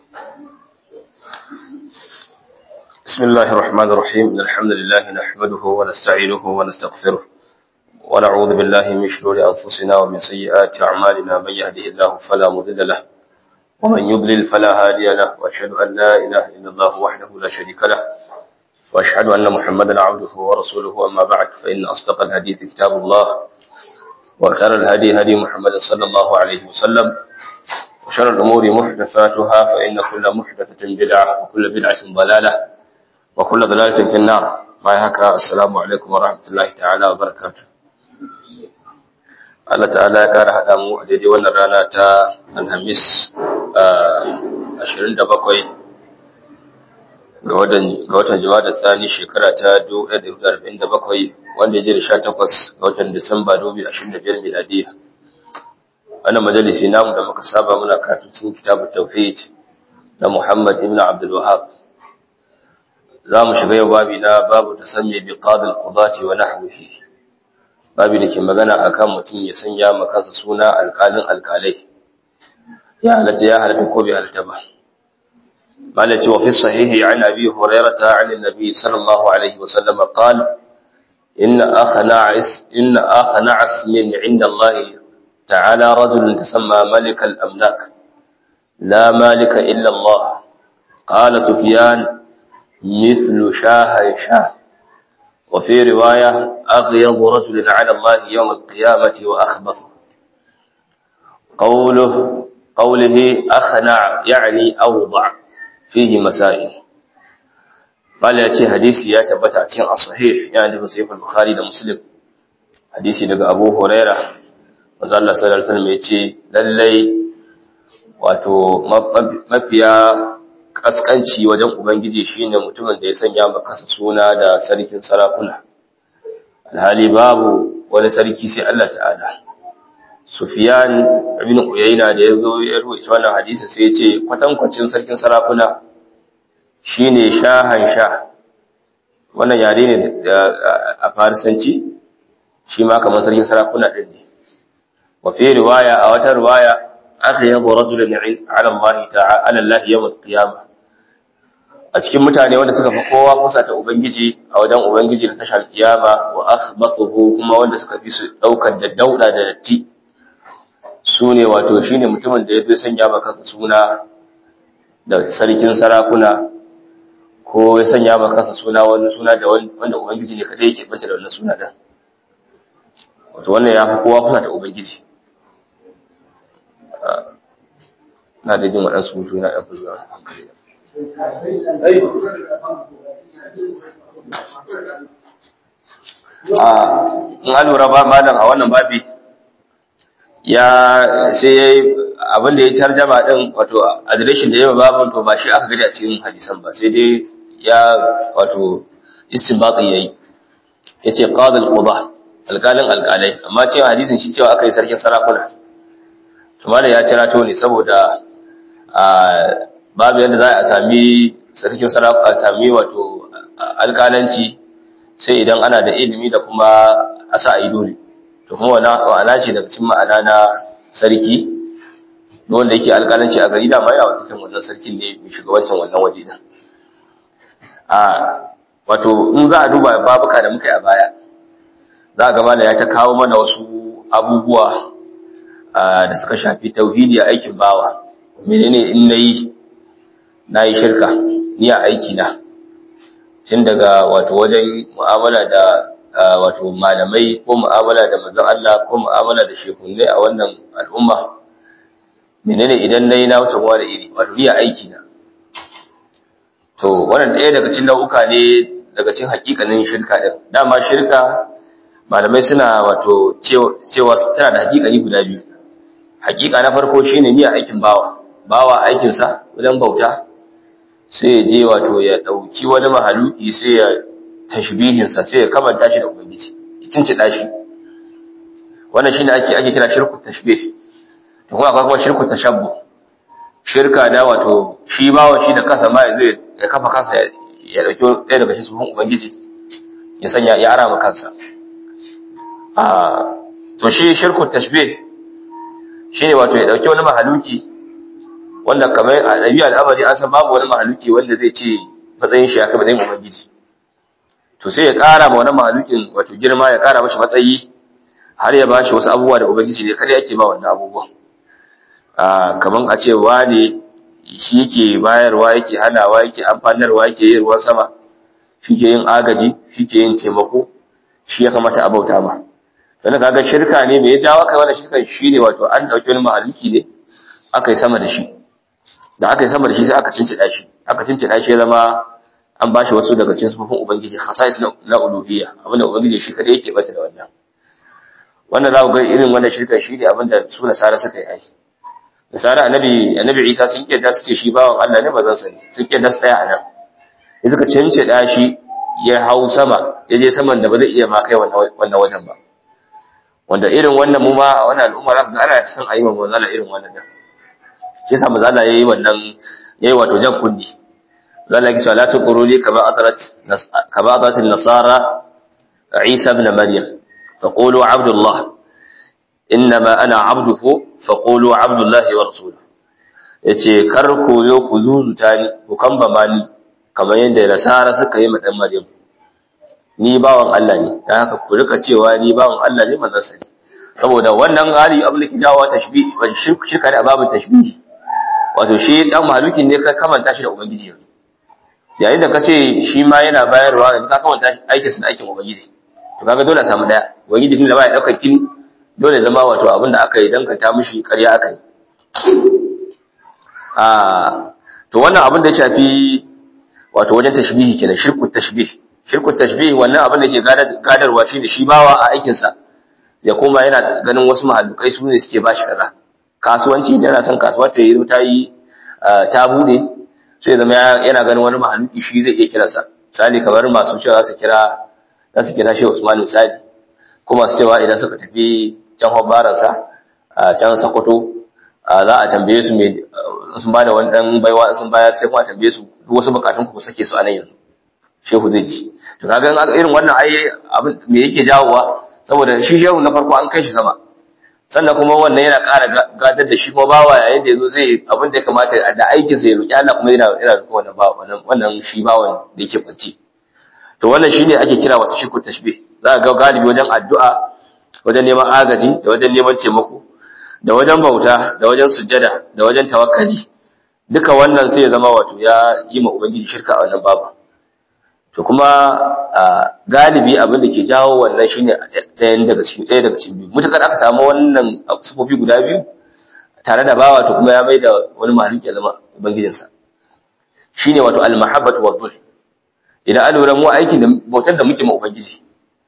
بسم الله الرحمن الرحيم إن الحمد لله نحمده ونستعينه ونستغفره ونعوذ بالله من شرور أنفسنا ومن سيئات أعمالنا من يهده الله فلا مضل له ومن يضلل فلا هادي له وأشهد أن لا إله إلا الله وحده لا شريك له وأشهد أن محمدا عبده ورسوله أما بعد فإن أصدق الحديث كتاب الله وخير الهدي هدي محمد صلى الله عليه وسلم وشر الأمور محدثاتها فإن كل محدثة بدعة وكل بدعة ضلالة وكل ضلالة في النار ما يهكا السلام عليكم ورحمة الله تعالى وبركاته Allah ta'ala ya kara haɗa mu a daidai wannan rana ta Alhamis 27 ga watan Jawada Tsani shekara ta 1947 wanda ya je da 18 ga watan Disamba 2025 miladiya. Wannan majalisi namu da muka saba muna karatu cikin kitabut tauhid na Muhammad ibn Abdul Wahhab. Za mu shiga yau babi na babu tasammi bi qadil qudati wa nahwihi. Babi da ke magana akan mutum ya sanya ma kansa suna alƙalin alƙalai. Ya halatta ya halatta ko bai halatta ba. قال وفي الصحيح عن أبي هريرة عن النبي صلى الله عليه وسلم قال إن أخنع إن أخنع اسم عند الله تعالى رجل تسمى ملك الأملاك لا مالك إلا الله قال سفيان مثل شاه شاه وفي رواية أغيض رجل على الله يوم القيامة وأخبث قوله قوله أخنع يعني أوضع fihi masail bala ya ce hadisi ya tabbata a cikin as-sahih yana da sahih al-bukhari da muslim hadisi daga abu huraira manzo Allah sallallahu alaihi wasallam yace lallai wato mafiya kaskanci wajen ubangiji shine mutumin da ya sanya maka suna da sarkin sarakuna alhali babu wani sarki sai Allah ta'ala Sufyan ibn Uyayna da yazo ya rubuta wannan hadisin sai ya ce kwatankwacin sarkin sarakuna shine shahan sha wannan yare ne a farisanci shi ma kamar sarkin sarakuna din ne wa fi riwaya a wata riwaya akhyadu rajulun ala Allah ta'ala ala Allah yawm al-qiyamah a cikin mutane wanda suka fi kowa kusa ta ubangiji a wajen ubangiji na tashar kiyama wa akhbathuhu kuma wanda suka fi su daukar da dauda da datti su ne wato shi ne mutumin da ya fi sanya maka suna da sarkin sarakuna ko ya sanya maka suna wani suna da wanda ubangiji ne kadai yake banta da wannan suna din wato wannan ya fi kowa kusa da ubangiji na da jin waɗansu mutu yana ɗan fuzuwa hankali in an lura ba malam a wannan babi ya sai abin da ya tarjama din wato adireshin da yawa babin to ba shi aka gani a cikin hadisan ba sai dai ya wato istinbati yayi yace qadil qudah alqalin alqalai amma cewa hadisin shi cewa aka yi sarkin sarakuna to malai ya cira to ne saboda a babu yadda za a sami sarkin sarakuna a sami wato alƙalanci sai idan ana da ilimi da kuma asa a yi dole to kuma wa'ana ce daga cikin ma'ana na sarki wanda yake alƙalanci a gari da ma yana wakiltar wannan sarkin ne mai shugabancin wannan waje din a wato in za a duba babuka da muka yi a baya za a gama da ya ta kawo mana wasu abubuwa da suka shafi tauhidi a aikin bawa menene in nayi na yi shirka ni a aiki na tun daga wato wajen mu'amala da wato malamai ko mu'amala da manzon Allah ko mu'amala da shekunai a wannan al'umma menene idan nayi na wuce da iri wato riya aiki na to wannan ɗaya daga cikin nau'uka ne daga cikin hakikanin shirka din dama shirka malamai suna wato cewa tana da hakikani guda biyu hakika na farko shine niyya aikin bawa bawa aikin sa wajen bauta sai ya je wato ya dauki wani mahaluki sai ya tashbihinsa sai ya kamanta shi da ubangiji ya cincida shi wannan shine ake ake kira shirku tashbih to kuma akwai kuma shirku tashabbu shirka da wato shi bawa shi da kansa ma zai ya kafa kansa ya dauki ɗaya daga cikin ubangiji ya sanya ya ara kansa a to shi shirku tashbih shine wato ya dauki wani mahaluki wanda kamar a ɗabi'a al'amari an san babu wani mahaluki wanda zai ce matsayin shi ya kai matsayin ubangiji to sai ya ƙara ma wani mahalukin wato girma ya ƙara mashi matsayi har ya bashi wasu abubuwa da ubangiji ne kada yake ba wannan abubuwan kamar a ce wane shi yake bayarwa yake hanawa yake amfanarwa yake yin ruwan sama shi ke yin agaji shi ke yin taimako shi ya kamata a bauta ma sannan kaga shirka ne me ya jawo kai wannan shirkan shi ne wato an ɗauki wani mahaluki ne aka yi sama da shi da aka yi sama da shi sai aka cincida shi aka cincida shi ya zama an bashi wasu daga cikin sufufin ubangiji khasais na uluhiyya abinda ubangiji shi kadai yake bata da wannan wannan za ku ga irin wannan shirkan shi ne abinda su nasara suka yi ai nasara annabi annabi isa sun kiyar su ce shi bawan Allah ne bazan sani sun kiyar su tsaya a nan ya suka cincida shi ya hau sama ya je saman da ba zai iya ma kai wannan wajen ba wanda irin wannan mu ma a wannan al'umma za ka ga ana son a yi wa manzala irin wannan din shi yasa manzala yayi wannan yayi wato jan kunni zalla yake cewa la tuquruli kama adarat kama adarat an-nasara Isa ibn Maryam faqulu abdullah innama ana abduhu faqulu abdullahi wa rasuluhu yace kar ku yo ku zuzuta ni ku kambama ni kamar yadda nasara suka yi ma dan Maryam ni bawan Allah ne dan haka ku rika cewa ni bawan Allah ne manzon sa ne saboda wannan hali abin da ke jawo tashbih shirka ne a babin tashbih wato shi dan mahalukin ne ka kamanta shi da ubangiji yanzu yayin da ka ce shi ma yana bayarwa yanzu ka kamanta aikin sa da aikin ubangiji to kaga dole a samu daya ubangiji tun da baya daukar kin dole zama wato abin da aka yi danganta mishi ƙarya aka yi a to wannan abin da ya shafi wato wajen tashbihi kenan shirku tashbih shirku tashbih wannan abin da ke gadarwa shine shi bawa a aikin sa ya koma yana ganin wasu mahallukai su ne suke bashi kaza kasuwanci da yana son kasuwa ta yi ta yi ta bude sai zama yana ganin wani mahalluki shi zai iya kiransa misali kamar masu cewa za su kira za su kira shi Usman misali ko masu cewa idan suka tafi can hobbaransa a can Sokoto za a tambaye su me sun bada wani dan baiwa sun bayar sai kuma tambaye su duk wasu bukatun ku sake su a nan yanzu shehu zai ji to kaga irin wannan ai abin me yake jawowa saboda shi shehu na farko an kai shi sama sannan kuma wannan yana ƙara gadar da shi kuma bawa yayin da yazo zai abin da ya kamata da aikin sa ya roki Allah kuma yana yana roƙon wannan bawa wannan wannan shi bawan da yake kwanci to wannan shine ake kira wata shirku tashbih za ga galibi wajen addu'a wajen neman agaji da wajen neman taimako da wajen bauta da wajen sujjada da wajen tawakkali duka wannan sai ya zama wato ya yi ma ubangiji shirka a wannan babu to kuma galibi abin da ke jawo wannan shine ɗayan daga cikin ɗaya daga cikin biyu mutakar aka samu wannan sufofi guda biyu tare da bawa to kuma ya bai da wani mahaluki ya zama ubangijinsa shine wato al-mahabbatu wa dhul idan an lura mu aikin da bautar da muke ma ubangiji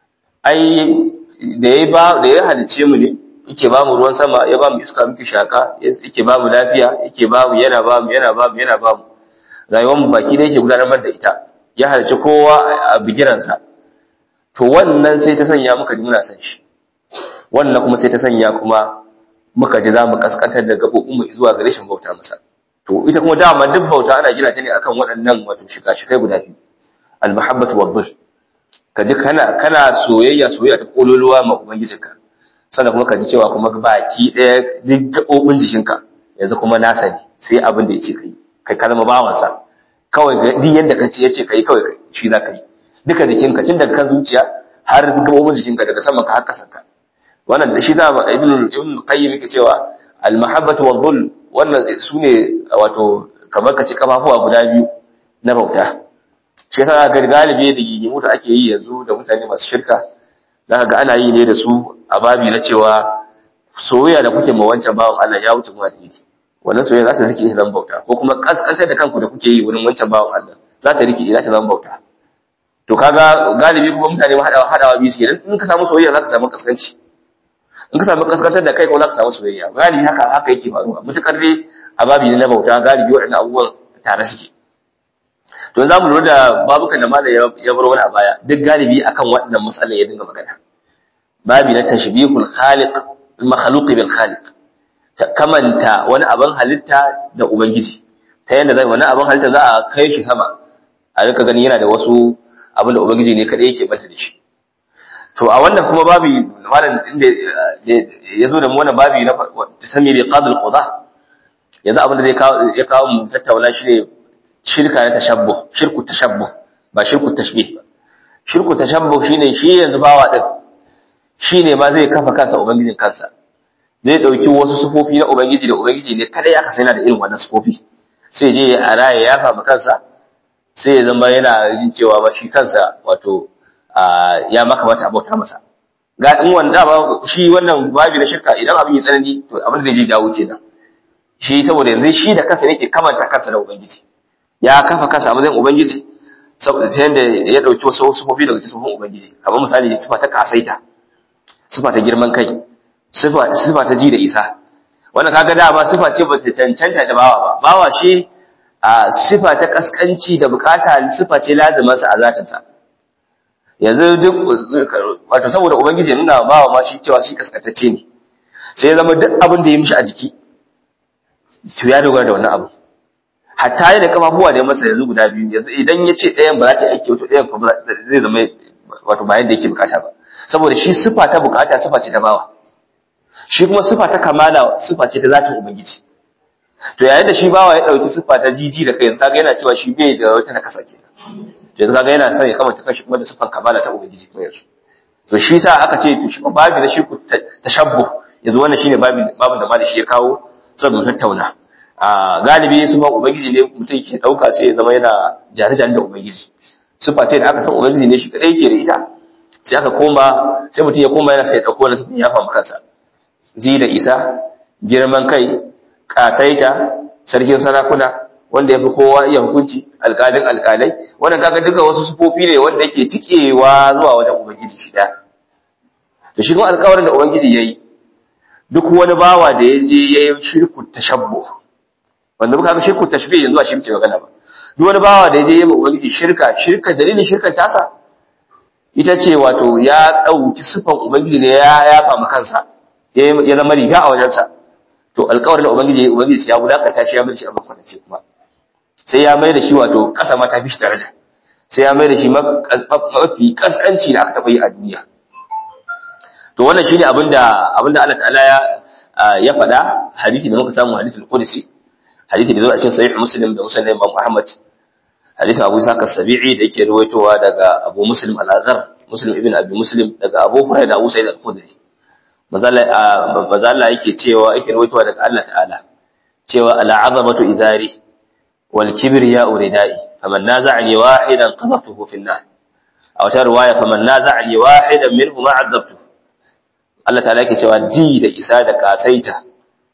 ai da ya ba da ya halice mu ne yake ba mu ruwan sama ya ba mu iska muke shaka yake ba mu lafiya yake ba mu yana ba mu yana ba mu yana ba mu rayuwar mu baki da yake gudanar da ita ya halice kowa a bigiransa to wannan sai ta sanya muka ji muna san shi wannan kuma sai ta sanya kuma muka ji za mu kaskantar da gabobin mu zuwa ga rashin bauta masa to ita kuma dama duk bauta ana gina ta ne akan waɗannan wato shika-shikai guda biyu al-mahabbatu wad ka ji kana kana soyayya soyayya ta kololuwa ma ubangijinka sannan kuma ka ji cewa kuma baki ɗaya duk gaɓoɓin jikinka yanzu kuma nasa ne sai abin da ya ce kai kai ka zama bawansa kawai duk yadda ka ce ya ce kai kawai shi za ka yi duka jikinka tun daga kan zuciya har gaɓoɓin jikinka daga saman ka har ƙasan ka wannan da shi za a ibn ibn qayyim yake cewa al mahabbatu wal dhul wannan sune wato kamar ka ce kafafuwa guda biyu na bauta shi yasa ga galibi da gigimu da ake yi yanzu da mutane masu shirka za ga ana yi ne da su a babi na cewa soyayya da kuke ma wancan bawan Allah ya wuce kuma da yake wannan soyayya za ta rike zan bauta ko kuma kaskasar da kanku da kuke yi wurin wancan bawan Allah za ta rike ina ta zan bauta to kaga galibi kuma mutane ma hadawa hadawa biyu suke in ka samu soyayya za ka samu kaskanci in ka samu kaskantar da kai ko za ka samu soyayya galibi haka haka yake faruwa mutukar dai a babi ne na bauta galibi waɗannan abubuwan tare suke to za mu lura da babukan da malai ya bar wani a baya duk galibi akan waɗannan matsalan ya dinga magana babi na tashbihul khaliq makhluq bil khaliq ta kamanta wani abin halitta da ubangiji ta yanda zai wani abin halitta za a kai shi sama a rika gani yana da wasu abin da ubangiji ne kadai yake banta da shi to a wannan kuma babi malam inda ya zo da mu wannan babi na tasami bi qadil qudah yanzu abin da zai kawo ya kawo mu tattauna shine shirka na tashabbuh shirku tashabbuh ba shirku tashbih ba shirku tashabbuh shine shi yanzu bawa din shine ma zai kafa kansa ubangijin kansa zai dauki wasu sufofi na ubangiji da ubangiji ne kada ya kasa yana da irin wannan sufofi sai je a raye ya fama kansa sai ya zama yana jin cewa ba shi kansa wato ya maka mata abauta masa ga in wanda ba shi wannan babi na shirka idan abin ya tsanani to abin da zai jawo kenan shi saboda yanzu shi da kansa yake kamanta kansa da ubangiji ya kafa kansa a matsayin ubangiji saboda ta yanda ya dauki wasu sufofi daga cikin ubangiji kamar misali sifa ta kasaita sifa ta girman kai sifa sifa ta ji da isa wannan kaga dama sifa ce ba ta cancanta da bawa ba bawa shi a sifa ta kaskanci da bukata sifa ce lazimin sa a zatin sa yanzu duk wato saboda ubangiji nuna bawa ma shi cewa shi kaskantacce ne sai ya zama duk abin da ya mishi a jiki to ya dogara da wannan abu hatta yana kafafuwa da masa yanzu guda biyu yanzu idan ya ce ɗayan ba za ta yi aiki wato ɗayan zai zama wato bayan da yake bukata ba saboda shi sifa ta bukata sifa ce ta bawa shi kuma sifa ta kamala sifa ce ta zatin ubangiji to yayin da shi bawa ya dauki sifa ta jiji da kai yanzu kaga yana cewa shi bai da wata nakasa kenan to yanzu kaga yana son ya kamanta kanshi kuma da sifan kamala ta ubangiji kuma yanzu to shi sa aka ce to shi babu da shi ku tashabbuh yanzu wannan shine babin babin da mali shi ya kawo saboda tattauna a galibi su ba ubangiji ne mutum ke dauka sai ya zama yana jare-jare da ubangiji sifa ce da aka san ubangiji ne shi kadai yake da ita sai aka koma sai mutum ya koma yana sai ya dauko wani sifin ya famu kansa ji da isa girman kai kasaita sarkin sarakuna wanda ya fi kowa iya hukunci alƙalin alƙalai wannan kaga duka wasu sufofi ne wanda yake tikewa zuwa wajen ubangiji shi ɗaya to shi kuma alƙawarin da ubangiji ya yi duk wani bawa da ya je ya yi shirku tashabbu wanda muka ga shirku tashbih yanzu ba shi muke magana ba duk wani bawa da ya je ya yi ubangiji shirka shirka dalilin shirkan tasa ita ce wato ya ɗauki sifan ubangiji ne ya yafa ma kansa ya zama riga a wajensa to alƙawarin da ubangiji ubangiji ya wulakanta shi ya mai da shi abin kwanace kuma sai ya mai da shi wato ƙasa ma ta fi shi daraja sai ya mai da shi mafi kaskanci da aka taɓa yi a duniya to wannan shine abinda abinda Allah ta'ala ya ya faɗa hadisi da muka samu hadisi al-Qudsi hadisi da zo a cikin sahih Muslim da Muslim Imam Ahmad hadisin Abu Isa as-Sabi'i da yake ruwaitowa daga Abu Muslim al-Azhar Muslim ibn Abi Muslim daga Abu Hurairah da Abu Sa'id al-Khudri mazalla yake cewa yake rawaitowa daga Allah ta'ala cewa al'azamatu izari wal kibriya uridai faman naza'ani wahidan qadhaftuhu fi an-nar a wata riwaya faman naza'ani wahidan minhum a'adzabtu Allah ta'ala yake cewa ji da isa da kasaita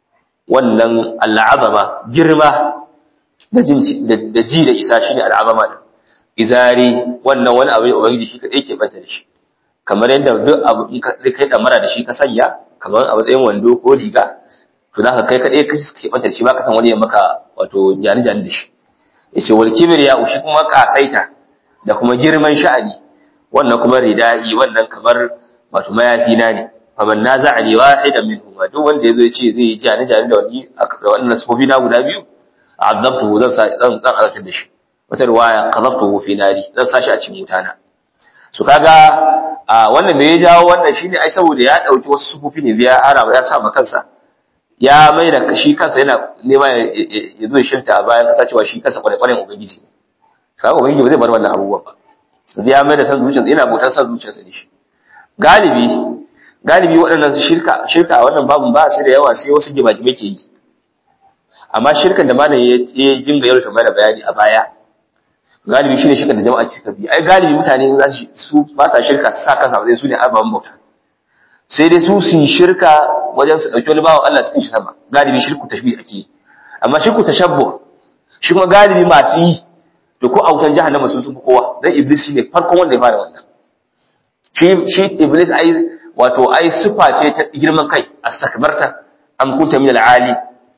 wannan al'azama girma da jin da ji da isa shine al'azama izari wannan wani abu ne ubangiji shi kadai ke bata da shi kamar yadda duk abu in ka kai damara da shi ka sanya kamar a matsayin wando ko riga to za ka kai kaɗai ka ke ɓanta shi ba ka san wani ya maka wato jani jani da shi ya ce wal kibir ya ushi kuma kasaita da kuma girman sha'ani wannan kuma rida'i wannan kamar wato mayafi na ne faman na za a ne wahidan min huma duk wanda ya zo ya ce zai yi jani jani da wani da wannan sufofi na guda biyu a azabtuhu zan zan zan azabtar da shi wata riwaya qadabtuhu fi nari zan sa shi a cikin mutana su kaga a wannan me ya jawo wannan shine ai saboda ya dauki wasu sufufi ne ya ara ya sa ma kansa ya mai da shi kansa yana nema ya zo shirta a bayan kasa cewa shi kansa kwarai kwarai ubangiji kaga ubangiji ba zai bar wannan abubuwan ba yanzu ya mai da san zuciyarsa yana bautar san zuciyarsa ne shi galibi galibi waɗannan shirka shirka a wannan babun ba su da yawa sai wasu gibagime ke yi amma shirkan da malam ya dinga yau mana bayani a baya galibi shine shirka da jama'a suka bi ai galibi mutane za su ba sa shirka su sa kansa ba su ne ababen bauta sai dai su su shirka wajen su dauki wani bawan Allah cikin shi sama galibi shirku tashbih ake amma shirku tashabbu shi kuma galibi masu yi to ko autan jahannama sun sun fi kowa dan iblis shine farkon wanda ya fara wannan shi shi iblis ai wato ai sifa ce ta girman kai astakbarta am kunta min al-ali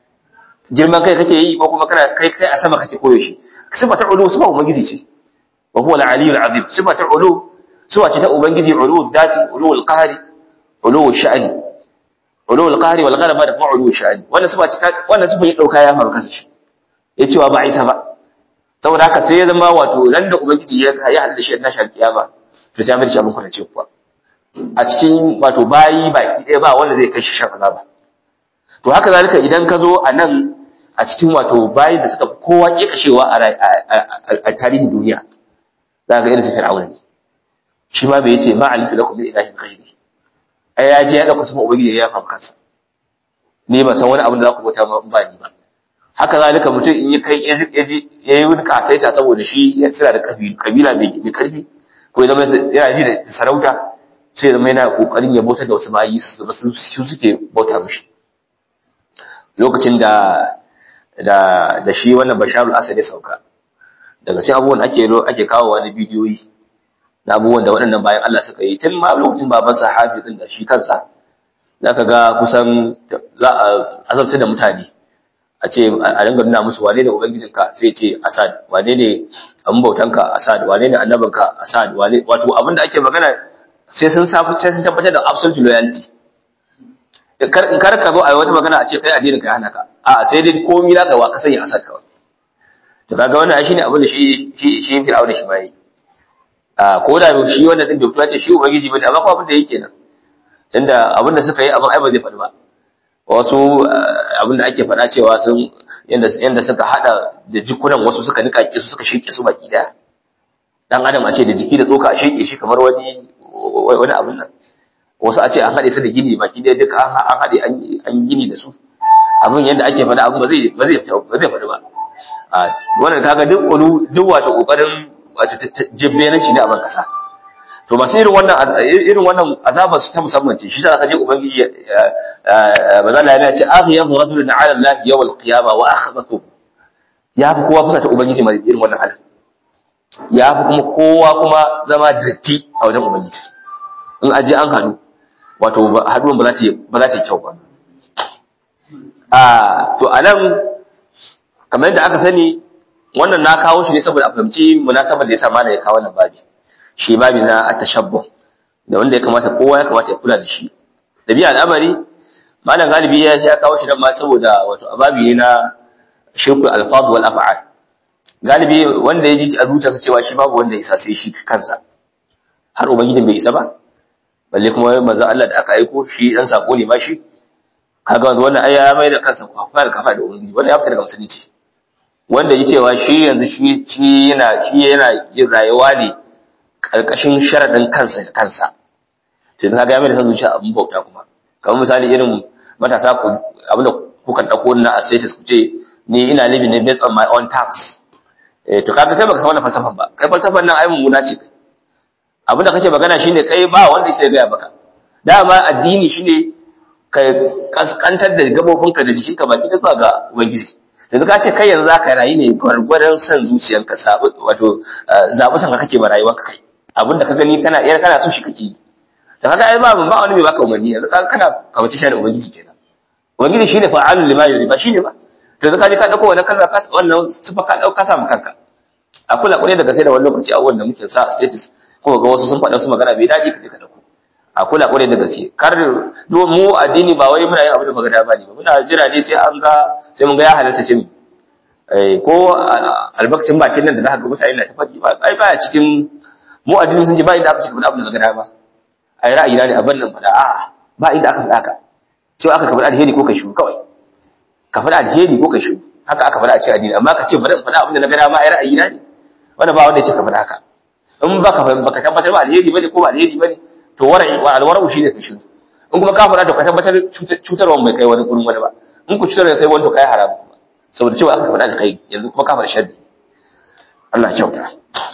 girman kai kake yi ko kuma kana kai kai a sama kake koyo shi sifata ulu sifa ubangiji ce wa huwa al-aliyyul azim sifata ulu sifa ce ta ubangiji ulu dhati ulu al-qahri ulu sha'ani ulu al-qahri wal ghalaba da kuma ulu sha'ani wannan sifa ce wannan sifa ya dauka ya faru kansa shi ya cewa ba isa ba saboda haka sai ya zama wato nan da ubangiji ya ya halda shi na shar kiyama to sai ya mai shi abin kwanace kuwa a cikin wato bayi baki ɗaya ba wanda zai kai shi shan azaba to haka zalika idan ka zo a nan a cikin wato bayan da suka kowa kekashewa a tarihin duniya za ga irin su fir'auna ne shi ma bai ce ma alifu lakum min ilahin ghairi ai ya je ya dauka sama ubangiji ya yafa kansa ni ba san wani abin da za ku bauta ma ba ni ba haka zalika mutum in ya kai ya yi wani kasaita saboda shi ya tsira da kabila mai karfi ko ya zama yana ji da sarauta sai ya zama yana kokarin ya bautar da wasu bayi su suke bauta mishi lokacin da da da shi wannan basharul asad ya sauka daga cikin abubuwan ake ake kawo wani bidiyoyi na abubuwan da waɗannan bayan Allah suka yi tun ma lokacin babansa hafi din da shi kansa zaka ga kusan za a azabta da mutane a ce a dinga nuna musu wane ne ubangijinka sai ce asad wane ne an bautanka asad wane ne annabinka asad wane wato abin da ake magana sai sun safi sai sun tabbatar da absolute loyalty kar kar ka zo a wata magana a ce kai addinin ka hana ka a sai dai komai zaka wa ka sanya asad kawai to kaga wannan shine abin da shi shi shi fir'auna shi bai a ko da shi wannan din bai ce shi ubangiji bane amma ko abin da yake nan tunda abin da suka yi abin ai ba zai faɗi ba wasu abin da ake faɗa cewa sun yanda suka hada da jikunan wasu suka nika su suka shirke su baki daya dan adam a ce da jiki da tsoka a shirke shi kamar wani wani abin nan wasu a ce an haɗe su da gini baki daya duka an haɗe an gini da su abin yadda ake faɗa abin ba zai ba zai ba zai faɗi ba a wannan kaga duk wani duk wato kokarin wato jibbenanci ne a ban kasa to masu irin wannan irin wannan azaba su ta musamman ce shi sa aka je ubangiji ba za la yana ce aghyadhu rajulun ala allah yawm alqiyama wa akhdathu ya fi kowa kusa ta ubangiji mai irin wannan halin ya fi kuma kowa kuma zama datti a wajen ubangiji in aje an hadu wato haduwan ba za ta ba za ta kyau ba a to anan kamar yadda aka sani wannan na kawo shi ne saboda a fahimci munasabar da yasa malai ya kawo wannan babi shi babi na atashabbuh da wanda ya kamata kowa ya kamata ya kula da shi dabi'a al'amari malam galibi ya ya kawo shi dan ma saboda wato ababi ne na shirku alfaz wal af'al galibi wanda ya ji a zuciyarsa cewa shi babu wanda ya isa sai shi kansa har ubangijin bai isa ba balle kuma manzo Allah da aka aiko shi dan sako ne ma shi kaga wanda wannan ai ya mai da kansa kafa da kafa da ubangiji wannan ya fita daga musulunci wanda ya cewa shi yanzu shi shi yana shi yana yin rayuwa ne karkashin sharadin kansa da kansa to yanzu kaga ya mai da san zuciya abin bauta kuma kamar misali irin matasa ku abinda kukan dauko na a status ku ce ni ina living ne based on my own tax eh to kaga kai baka san wannan falsafan ba kai falsafan nan ai mummuna ce kai abinda kake magana shine kai ba wanda sai ga baka dama addini shine ka kaskantar da gabobinka da jikinka baki da zuwa ga ubangiji yanzu ka ce kai yanzu zaka rayu ne gwargwadon san zuciyanka sabu wato zabi san ka kake ba rayuwarka kai abinda ka gani kana yar kana so shi kake yi to kaga ai ba ba wani mai baka umarni yanzu kaga kana kamace shi da ubangiji kenan ubangiji shine fa'alul lima yuri ba shine ba to yanzu ka je ka dauko wannan kalma ka wannan sifa ka dauka samu kanka a kula kure daga sai da wani lokaci abubuwan da muke sa status ko ga wasu sun faɗa su magana bai daɗi ka je ka dauko a kula kure daga sai kar mu addini ba wai muna yin abu da muka da bani ba muna jira ne sai an ga sai mun ga ya halatta sai mu eh ko albakcin bakin nan da zaka ga mutane na ta faɗi ba ai baya cikin mu addini sun ce ba inda aka ce faɗa abu da zaka da ba ai ra'ayi na ne abin nan faɗa a'a ba inda aka faɗa ka cewa aka faɗa alheri ko ka shiru kawai ka faɗa alheri ko ka shiru haka aka faɗa a cikin addini amma ka ce bari in faɗa abin da na ga dama ai ra'ayi na ne wanda ba wanda ya ce ka faɗa haka in baka baka tabbatar ba alheri bane ko ba alheri bane to wara'i wa alwara'u shine ka shiru in kuma ka faɗa to ka tabbatar cutarwa mai kai wani gurin wani ba in ku cutar da kai wani to kai haramu saboda cewa aka faɗa alkhairi yanzu kuma ka faɗa sharri Allah kyauta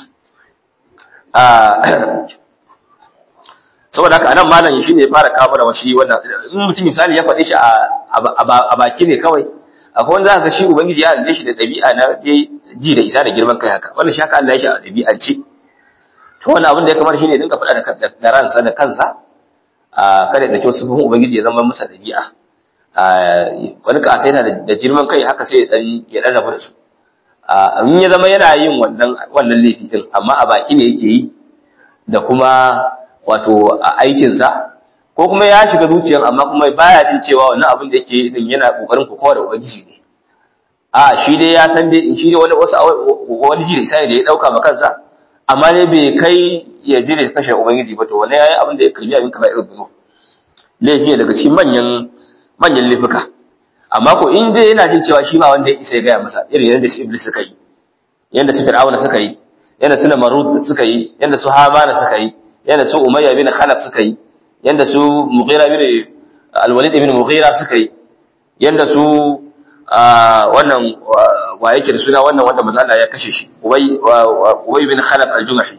saboda haka anan malam shine ya fara kawo mana shi wannan in mutum misali ya faɗe shi a baki ne kawai akwai wanda zaka shi ubangiji ya halice shi da ɗabi'a na ji da isa da girman kai haka wannan shi haka Allah ya shi a ɗabi'ance to wannan abin da ya kamar shine dinka faɗa da ransa da kansa a kada da kyau sufin ubangiji ya zama masa ɗabi'a wani kasaita da girman kai haka sai ya ɗan rabu da su in ya zama yana yin wannan wannan laifi din amma a baki ne yake yi da kuma wato a aikinsa ko kuma ya shiga zuciyar amma kuma baya jin cewa wannan abin da yake din yana kokarin kokawa da ubangiji ne a shi dai ya san dai shi dai wani wasu wani ji da isa da ya dauka ma kansa amma ne bai kai ya je da kashe ubangiji ba to wannan yayi abin da ya kalmi abin kamar irin duno laifi daga cikin manyan manyan laifuka amma ko in dai yana jin cewa shi ba wanda ya isa ya gaya masa irin yadda su iblis suka yi yadda su fir'auna suka yi yadda su namarud suka yi yadda su hamana suka yi yadda su umayya bin khalaf suka yi yadda su mughira bin al-walid ibn mughira suka yi yadda su wannan wa yake da suna wannan wanda manzo Allah ya kashe shi ubay ubay bin khalaf al-jumahi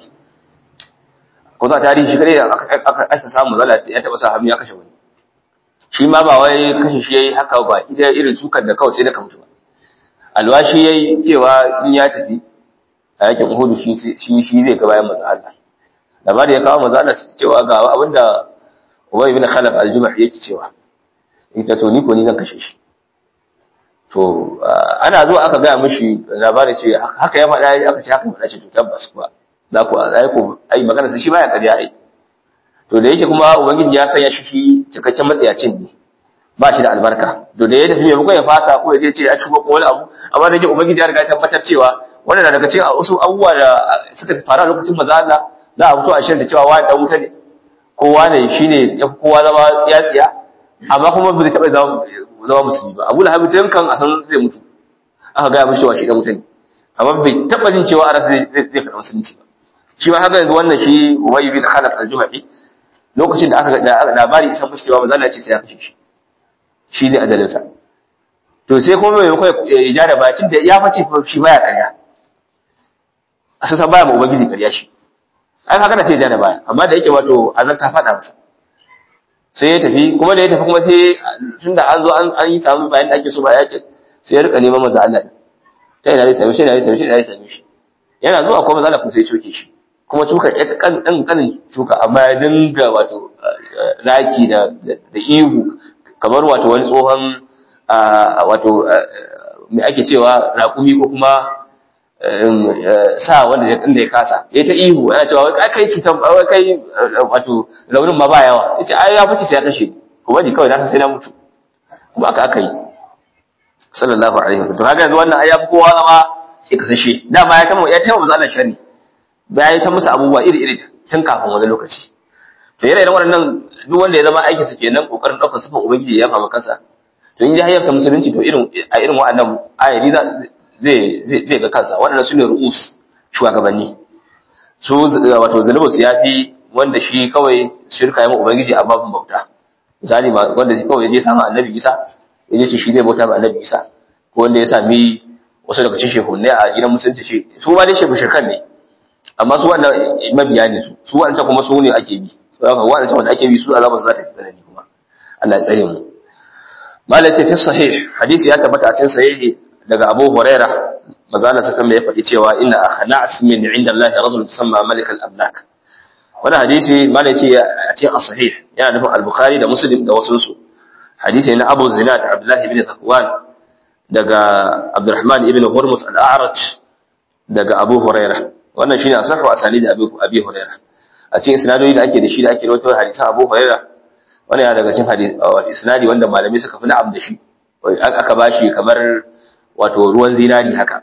ko za tarihi shi kare aka samu zalla ya taba sa hannu ya kashe wani shi ma ba wai kashe shi yayi haka ba idan irin sukar da kawai sai da ka mutu ba alwashi yayi cewa in ya tafi a yakin Uhud shi shi shi zai ga bayan manzo Allah labari ya kawo manzo Allah cewa ga abinda Ubay bin Khalaf al-Jumahi yake cewa ita to ni ko ni zan kashe shi to ana zuwa aka ga mishi labarin ce haka ya faɗa aka ce haka faɗa ce to tabbas kuwa za ku ai ko ai magana sai shi baya kariya ai to da yake kuma ubangiji ya sanya shi shi cikakken matsayacin ne ba shi da albarka to da ya tafi mai ya fasa ko ya je ce ya ci ko wani abu amma da yake ubangiji ya riga ya tabbatar cewa wannan na daga cikin wasu abubuwa da suka faru a lokacin maza Allah za a fito a shirin da cewa wani dan wuta ne kowa ne shine ya kowa zama tsiya-tsiya amma kuma bai taɓa zama zama musulmi ba abu lahabi tun kan a san zai mutu aka gaya mishi cewa shi dan wuta ne amma bai taɓa jin cewa a zai zai karɓi musulunci ba shi ma haka yanzu wannan shi Ubay bin Khalaf al-Jumahi lokacin da aka ga labari isan mishi cewa manzo Allah ya ce sai ya kashe shi shi ne adalin sa to sai kuma mai kai ya ja da bacin da ya face shi baya ƙarya asasa baya ma ubangiji ƙarya shi ai haka da sai ya ja da baya amma da yake wato azan ta faɗa masa sai ya tafi kuma da ya tafi kuma sai tunda an zo an yi samu bayan da ake so ba ya ce sai ya rika neman manzo Allah ta ina zai same shi ina zai same shi ina zai same shi yana zuwa kuma manzo Allah kuma sai ya coke shi kuma cuka ya kan dan kanin cuka amma ya dinga wato raki da da ihu kamar wato wani tsohon wato me ake cewa raƙumi ko kuma sa wanda inda ya kasa ya ta ihu ana cewa wai kai cutar wai kai wato raunin ma ba yawa yace ai ya fice sai ya kashe ko bani kawai na sai na mutu kuma aka aka yi sallallahu alaihi wasallam to kaga yanzu wannan ai ya fi kowa zama sai kasashe dama ya tama ya tama Allah sharri bayan ta musu abubuwa iri-iri tun kafin wani lokaci to yana irin waɗannan duk wanda ya zama aikin sa kenan kokarin ɗaukar sifan ubangiji ya fama kansa to in ya hayyata musulunci to irin a irin waɗannan ayari zai zai ga kansa waɗannan su ne ru'us shugabanni su wato zunubin su yafi wanda shi kawai shirka ya ma ubangiji a babin bauta misali wanda kawai ya je samu annabi isa ya je shi zai bauta ma annabi isa ko wanda ya sami wasu daga cikin shehunai a gidan musulunci ce su ma dai shehu shirkan ne amma su wannan mabiya ne su su wannan kuma su ne ake bi saboda wannan wanda ake bi su azabar za ta fi tsanani kuma Allah ya tsare mu malai ce fi sahih hadisi ya tabbata a cikin sahihi daga Abu Huraira mazana sa ya faɗi cewa inna akhnas min inda Allah rajul tusamma malik al-amlak wannan hadisi malai ce a cikin as-sahih yana nufin al-Bukhari da Muslim da wasu su hadisi na Abu Zinad Abdullah ibn Zakwan daga Abdurrahman ibn Hurmus al-A'raj daga Abu Huraira wannan shine asahu asali da Abi Huraira a cikin isnadoyi da ake da shi da ake rawaito hadisan Abu Huraira wannan yana daga cikin hadisi isnadi wanda malamai suka fi na'am da shi aka bashi kamar wato ruwan zinari haka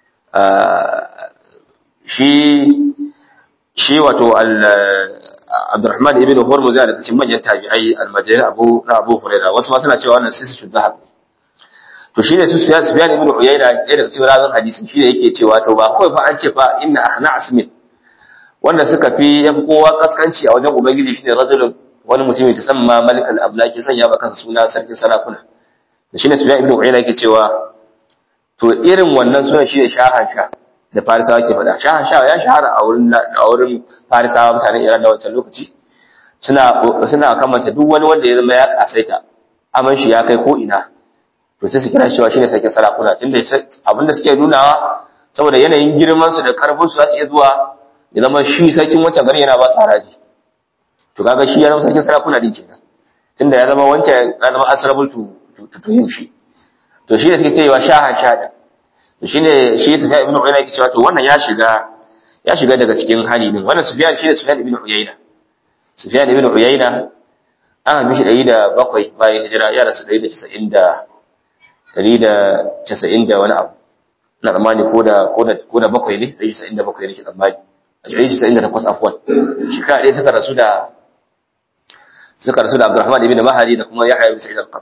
shi shi wato Abdurrahman ibn Hurmuz yana daga cikin manyan tabi'ai almajirin Abu na Abu Huraira wasu ma suna cewa wannan sai su shudda to shine su Sufyan ibn Uyayna ɗaya daga cikin rawin hadisin shine yake cewa to ba kawai fa an ce fa inna ahna asmin wanda suka fi yafi kowa kaskanci a wajen ubangiji shine rajulun wani mutum mai tasamma malik al-ablaki sanya ba kansa suna sarkin sarakuna da shine Sufyan ibn Uyayna yake cewa to irin wannan sunan shine shahan sha da farisawa ke faɗa shahan sha ya shahara a wurin a wurin farisawa mutanen Iran da wancan lokaci suna suna kamanta duk wani wanda ya zama ya kasaita aman shi ya kai ko ina to sai su kira cewa shine sarkin sarakuna tunda abinda suke nunawa saboda yanayin girman su da karfin su za su iya zuwa ya zama shi sarkin wancan gari yana ba su haraji to kaga shi ya zama sarkin sarakuna din kenan tunda ya zama wancan ya zama asrabul to to yin shi to shi ne suke cewa shaha shada to shine shi Sufyan ibn Uyayna yake cewa to wannan ya shiga ya shiga daga cikin hali din wannan Sufyan shi ne Sufyan ibn Uyayna Sufyan ibn Uyayna an haifi shi ɗari da bakwai bayan hijira ya rasu ɗari da casa'in da ɗari da casa'in da wani abu na tsammani ko da ko da bakwai ne ɗari casa'in da bakwai ne ke tsammani a ɗari casa'in da takwas afuwan shekara ɗaya suka rasu da suka rasu da Abdurrahman ibn Mahari da kuma Yahya ibn Sa'id al-Qattan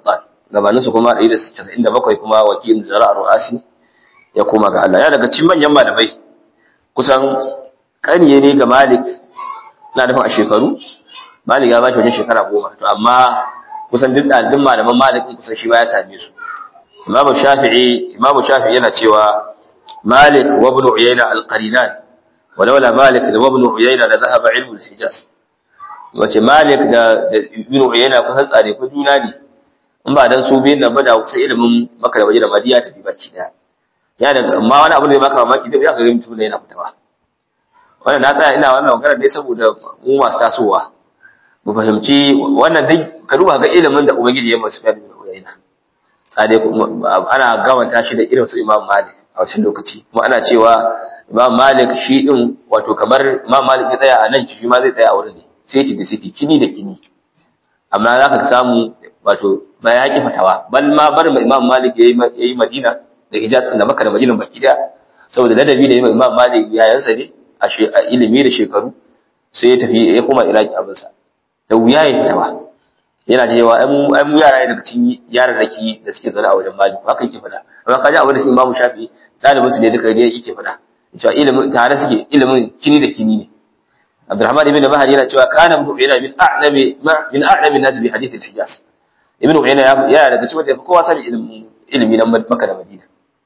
gabanin su kuma 197 kuma wakil zara ru'asi ya koma ga Allah ya daga cikin manyan malamai kusan kaniye ne ga Malik na nufin a shekaru Malik ya ba shi wajen shekara goma to amma kusan duk ɗalibin malaman Malik kusan shi ba ya same su Imam Shafi'i Imam Shafi'i yana cewa Malik wa Ibn Uyayna al-Qarinan ولولا مالك وابن عيينة لذهب علم الحجاز wace Malik da Ibn Uyayna kusan tsare ku juna ne in ba dan su biyan nan ba da kusa ilimin Makka da Madina Madiya ta bi bacci daya ya da amma wani abu da ya maka mamaki da ya ga mutum ne yana fitawa wannan na tsaya ina wannan magana dai saboda mu masu tasowa mu fahimci wannan dai ka duba ga ilimin da Ubangiji ya masu Ibn Uyayna tsare ana gawanta shi da irin su Imam Malik a wancan lokaci kuma ana cewa Imam Malik shi din wato kamar Imam Malik ya tsaya a nan shi ma zai tsaya a wurin ne sai da city kini da kini amma zaka samu wato ba ya ki fatawa bal ma bar Imam Malik yayi yayi Madina da Hijaz da Makka da Madina baki da saboda ladabi da Imam Malik yayansa ne a ilimi da shekaru sai ya tafi ya koma Iraki abin sa da wuya ya fitawa yana cewa ai mu yara ne daga cikin yaran raki da suke zaune a wajen Malik haka yake fada amma kaji abin da Imam Shafi dalibin su ne duka ne yake fada cewa ilimin tare suke ilimin kini da kini ne Abdurrahman ibn Mahdi yana cewa kana Ibn Uyayna min a'lami min a'lami nas bi hadith al-Hijaz Ibn Uyayna ya daga cikin da kowa sani ilimin ilimi na Makka da Madina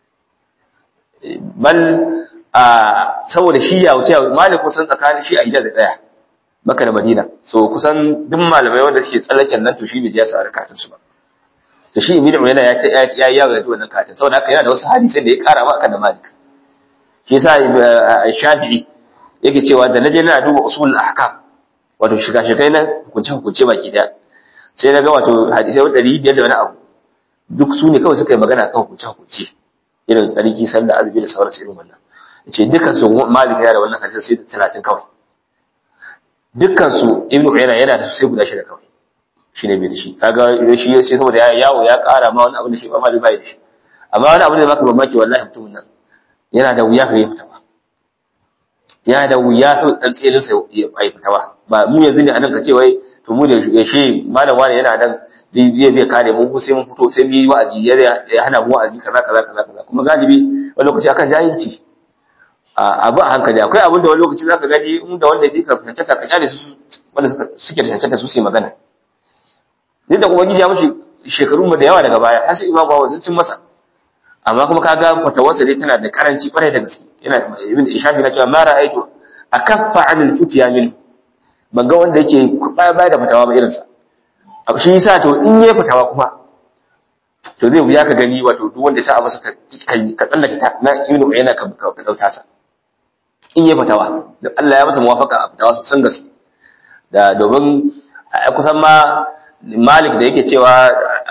bal a saboda shi ya wuce Malik kusan tsakanin shi a Hijaz da daya Makka da Madina so kusan duk malamai wanda suke tsallaken nan to shi bai ya sa karatun su ba to shi Ibn Uyayna ya ya ya ga wannan karatun saboda haka yana da wasu hadisi da ya kara ma kan da Malik shi yasa Shafi'i yake cewa da naje na duba usul ahkam wato shiga shigai na hukunce hukunce baki daya sai na ga wato hadisai 500 da wani abu duk su ne kawai suka yi magana kan hukunce hukunce irin tsarki sallah azumi da sauransu irin wannan yace dukkan su Malik yana da wannan hadisi sai da 30 kawai dukkan su Ibn Uyayna yana da sai guda shida kawai shine bai da shi kaga shi sai saboda ya yawo ya kara ma wani abu da shi ba Malik bai da shi amma wani abu da baka mamaki wallahi mutumin nan yana da wuya ka yi fita ba yana da wuya sau dan tsirin sa ya yi fita ba ba mu yanzu ne anan ka ce wai to mu da yashe malam wani yana nan zai zai kare mu ko sai mun fito sai mu yi wa'azi ya hana mu wa'azi kaza kaza kaza kaza kuma galibi wani lokaci akan jahilci abu a hankali akwai abin da wani lokaci zaka gani in da wanda yake ka cancanta ka kyale su wanda suke da cancanta su su yi magana duk da kuma ya mushi shekaru mu da yawa daga baya har sai imamu ba wazincin masa amma kuma kaga fatawarsa dai tana da karanci kwarai da gaske yana ibn ishafi na cewa ma ra'aytu akaffa anil futiya min ban ga wanda yake ba ba da fatawa ba irin sa shi yasa to in yayi fatawa kuma to zai wuya ka gani wato duk wanda ya sa masa ka ka tsallake ta na ibn uyayna ka ka dauta sa in yayi fatawa da Allah ya masa muwafaka a fatawa sosan gaske da domin kusan ma Malik da yake cewa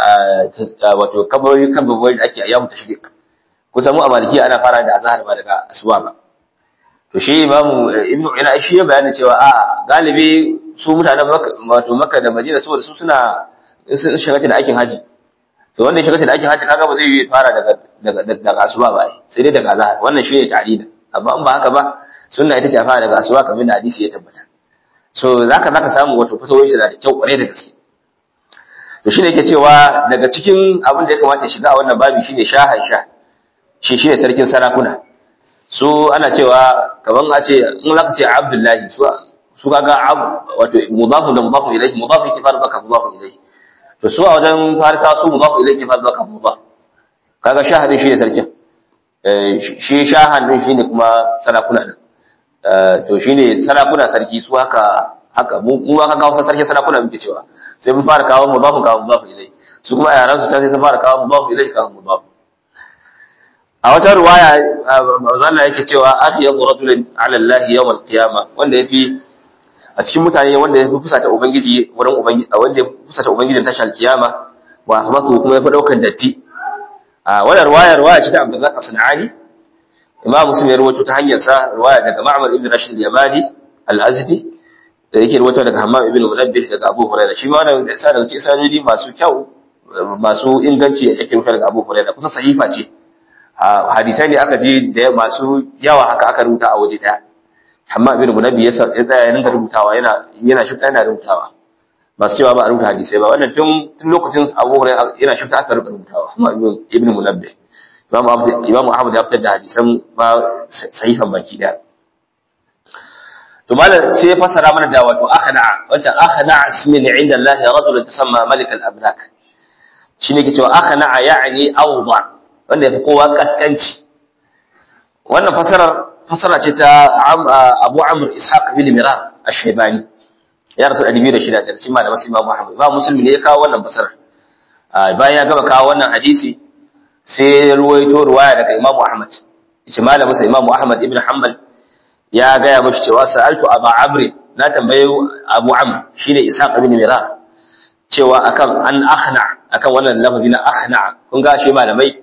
wato kabari kan babbar da ake ayyamu tashrik kusan mu a maliki ana fara da azhar ba daga asuba ba to shi imamu ibnu ina shi ya bayani cewa a galibi su mutanen wato makka da madina saboda su suna sun shiga da aikin haji to wanda ya shiga da aikin haji kaga ba zai yi fara daga daga daga asuba ba sai dai daga azhar wannan shi ne ta'lida amma in ba haka ba sunna ita ce a fara daga asuba kamar da hadisi ya tabbata so zaka zaka samu wato fatawoyin shi da kyau kwarai da gaske to shine yake cewa daga cikin abin da ya kamata ya shiga a wannan babi shine shahan sha shi shine sarkin sarakuna su ana cewa kaman a ce in zaka ce abdullahi su su kaga wato mudafu da mudafu ilayhi mudafu yake fara zaka mudafu ilayhi to su a wajen farisa su mudafu ilayhi ke fara zaka mudaf kaga shahadin shine sarkin shi shahan din shine kuma sarakuna din to shine sarakuna sarki su haka haka mu ma kaga wasu sarkin sarakuna muke cewa sai mun fara kawo mudafu kawo mudafu ilai su kuma yaran su sai sun fara kawo mudafu ilai kawo mudafu a wata ruwaya manzo Allah yake cewa afiyadu rajulin ala Allah yawm al-qiyama wanda yafi a cikin mutane wanda yafi fusata ubangiji wurin ubangiji wanda yafi fusata ubangijin tashar kiyama wa asmatu kuma yafi daukan datti a wannan ruwaya ruwaya ce ta Abdullah As-Sanani Imam Muslim ya rawaito ta hanyar sa ruwaya daga Ma'mar ibn Rashid al-Yamani al-Azdi da yake rawaito daga Hammam ibn Munabbih daga Abu Hurairah shi ma wannan da sa daga cikin sanadi masu kyau masu inganci yake rawaito daga Abu Hurairah kusa sahifa ce hadisai ne aka je da masu yawa haka aka rubuta a waje daya Hammam ibn Munabbih ya tsaya ya dinga rubutawa yana yana shi yana rubutawa masu cewa ba a rubuta hadisai ba wannan tun tun lokacin Abu Hurairah yana shirka aka rubuta rubutawa kuma Ibn Munabbih Imam Ahmad Imam Ahmad ya fitar da hadisan ma sahifan baki daya to malam sai ya fassara mana da wato akhna wata akhna ismin inda Allah rajul tasamma malik al-ablak shine ke cewa akhna ya'ni awda wanda yafi kowa kaskanci wannan fasarar fasara ce ta Abu Amr Ishaq bin Miran ash-Shaybani ya rasu 206 da cikin malaman Imam Muhammad Imam Muslim ne ya kawo wannan fasarar bayan ya gama kawo wannan hadisi sai ya ruwaito ruwaya daga Imam Ahmad shi malamin sa Imam Ahmad ibn Hanbal ya gaya mashi cewa sa'altu Abu Amr na tambaye Abu Amr shine Ishaq bin Miran cewa akan an akhna akan wannan lafazi na akhna kun ga shi malamai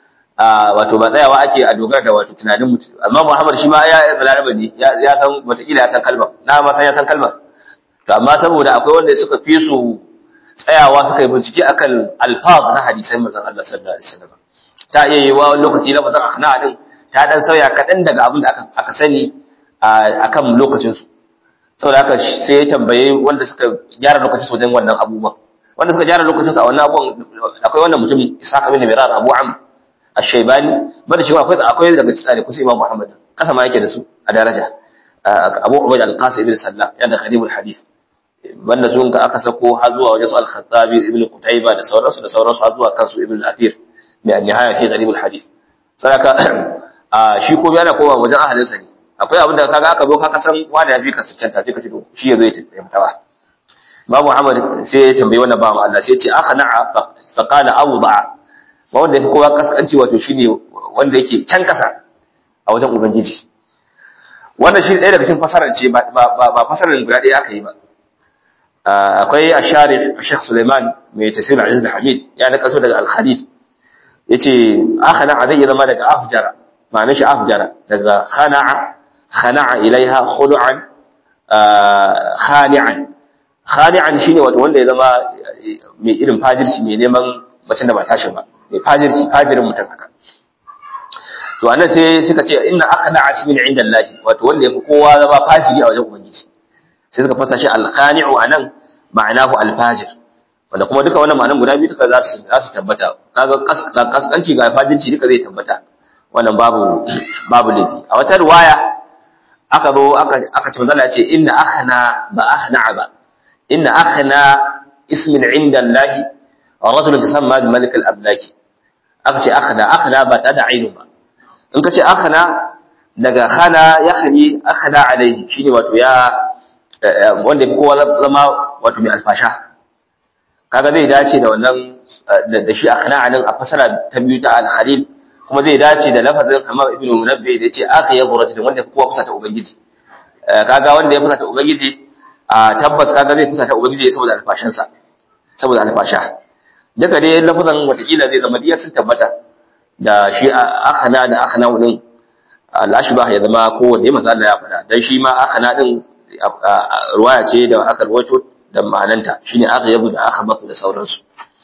wato ba tsayawa ake a dogara da wato tunanin mutum amma Muhammad shi ma ya balaraba ne ya san wataƙila ya san kalmar na ma san ya san kalmar to amma saboda akwai wanda suka fi su tsayawa suka yi bincike akan alfaz na hadisan manzon Allah sallallahu alaihi wasallam ta iya yi wa lokaci lafazin akhna din ta dan sauya kaɗan daga abin da aka aka sani akan lokacin su saboda haka sai ya tambaye wanda suka gyara lokacin su wajen wannan abubuwan wanda suka gyara lokacin su a wannan abubuwan akwai wannan mutum Ishaq bin Mirar Abu Amr Ash-Shaybani bada cewa akwai akwai daga cikin da kusa Imam Muhammad kasa ma yake da su a daraja Abu Ubayd al-Qasim ibn Sallam yana da khadimul hadith banda sun ka aka sako har zuwa wajen su al-Khattabi ibn Qutayba da sauransu da sauransu har zuwa kansu ibn al-Athir mai an-nihaya fi gharibul hadith sadaka shi ko yana koma wajen ahalin sa ne akwai abin da kaga aka zo ka san wanda ya fi ka cancanta sai ka ce to shi yazo ya taimaka Imam Muhammad sai ya tambayi wannan bawan Allah sai ya ce aka na'a fa qala awda'a ba wanda yafi kowa kaskanci wato shine wanda yake can kasa a wajen ubangiji wannan shi ɗaya daga cikin fasarar ce ba ba fasarar guda ɗaya aka yi ba akwai asharif Sheikh Suleiman mai tafsir Aziz Hamid ya nakalto daga Al-Khalil yace akhana zai zama daga afjara ma'anar shi afjara daga khana'a khana'a ilaiha khulu'an khani'an khani'an shine wato wanda ya zama mai irin fajirci mai neman macen da ba tashi ba mai fajirci fajirin mutum haka to anan sai suka ce inna akhna asmin inda Allah wato wanda yafi kowa zama fajiri a wajen ubangiji sai suka fasa shi al-khani'u anan ma'anahu al-fajir wanda kuma duka wannan ma'anan guda biyu duka za su za su tabbata kaga kaskanci ga fajirci duka zai tabbata wannan babu babu laifi a wata riwaya aka zo aka aka ce manzo Allah ya ce inna akhna ba akhna ba inna akhna ismin inda Allah rajulun tasamma bi malik al-ablaki aka ce akhna akhna ba ta da ainu ba in ka ce akhna daga khana ya khani akhna alaihi shine wato ya wanda kowa zama wato mai alfasha kaga zai dace da wannan da shi akhna anan a fasara ta biyu ta al-khalil kuma zai dace da lafazin kamar ibnu munabbi da yace aka yabu rajulun wanda kowa fusata ubangiji kaga wanda ya fusata ubangiji a tabbas kaga zai fusata ubangiji saboda alfashansa saboda alfasha duka dai lafazan watakila zai zama diyar sun tabbata da shi akhana da akhana din al-ashbah ya zama kowanne manzo Allah ya faɗa dan shi ma akhana din ruwaya ce da aka rawaito da ma'ananta shine aghyabu da akhbatu da sauransu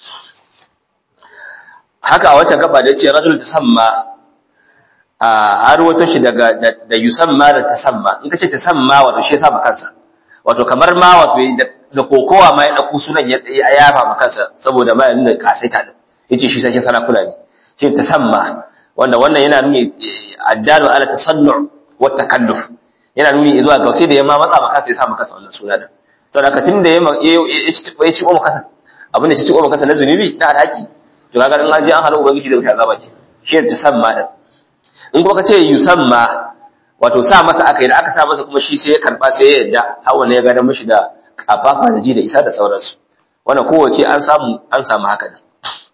haka a wancan gaba da yace rajul tasamma a rawaito shi daga da yusamma da tasamma in kace tasamma wato shi yasa kansa wato kamar ma wato da kokowa ma ya dauko sunan ya yafa ma kansa saboda ma yana kasaita din yace shi sai sana kula ne shi tasamma wanda wannan yana nuni addalu ala tasannu wa takalluf yana nuni zuwa ga sai da yamma matsa maka sai ya sa maka wannan suna din to da katin da yamma ya ci ko maka abin da ci ko maka na zunubi na alhaki to kaga in an je an halu ubangiji da wuta azaba ce shi ta samma din in kuma kace yusamma wato sa masa aka yi da aka sa masa kuma shi sai ya karba sai ya yadda hawa ne ya gada mishi da kafafa da ji da isa da sauransu wannan kowace an samu an samu haka ne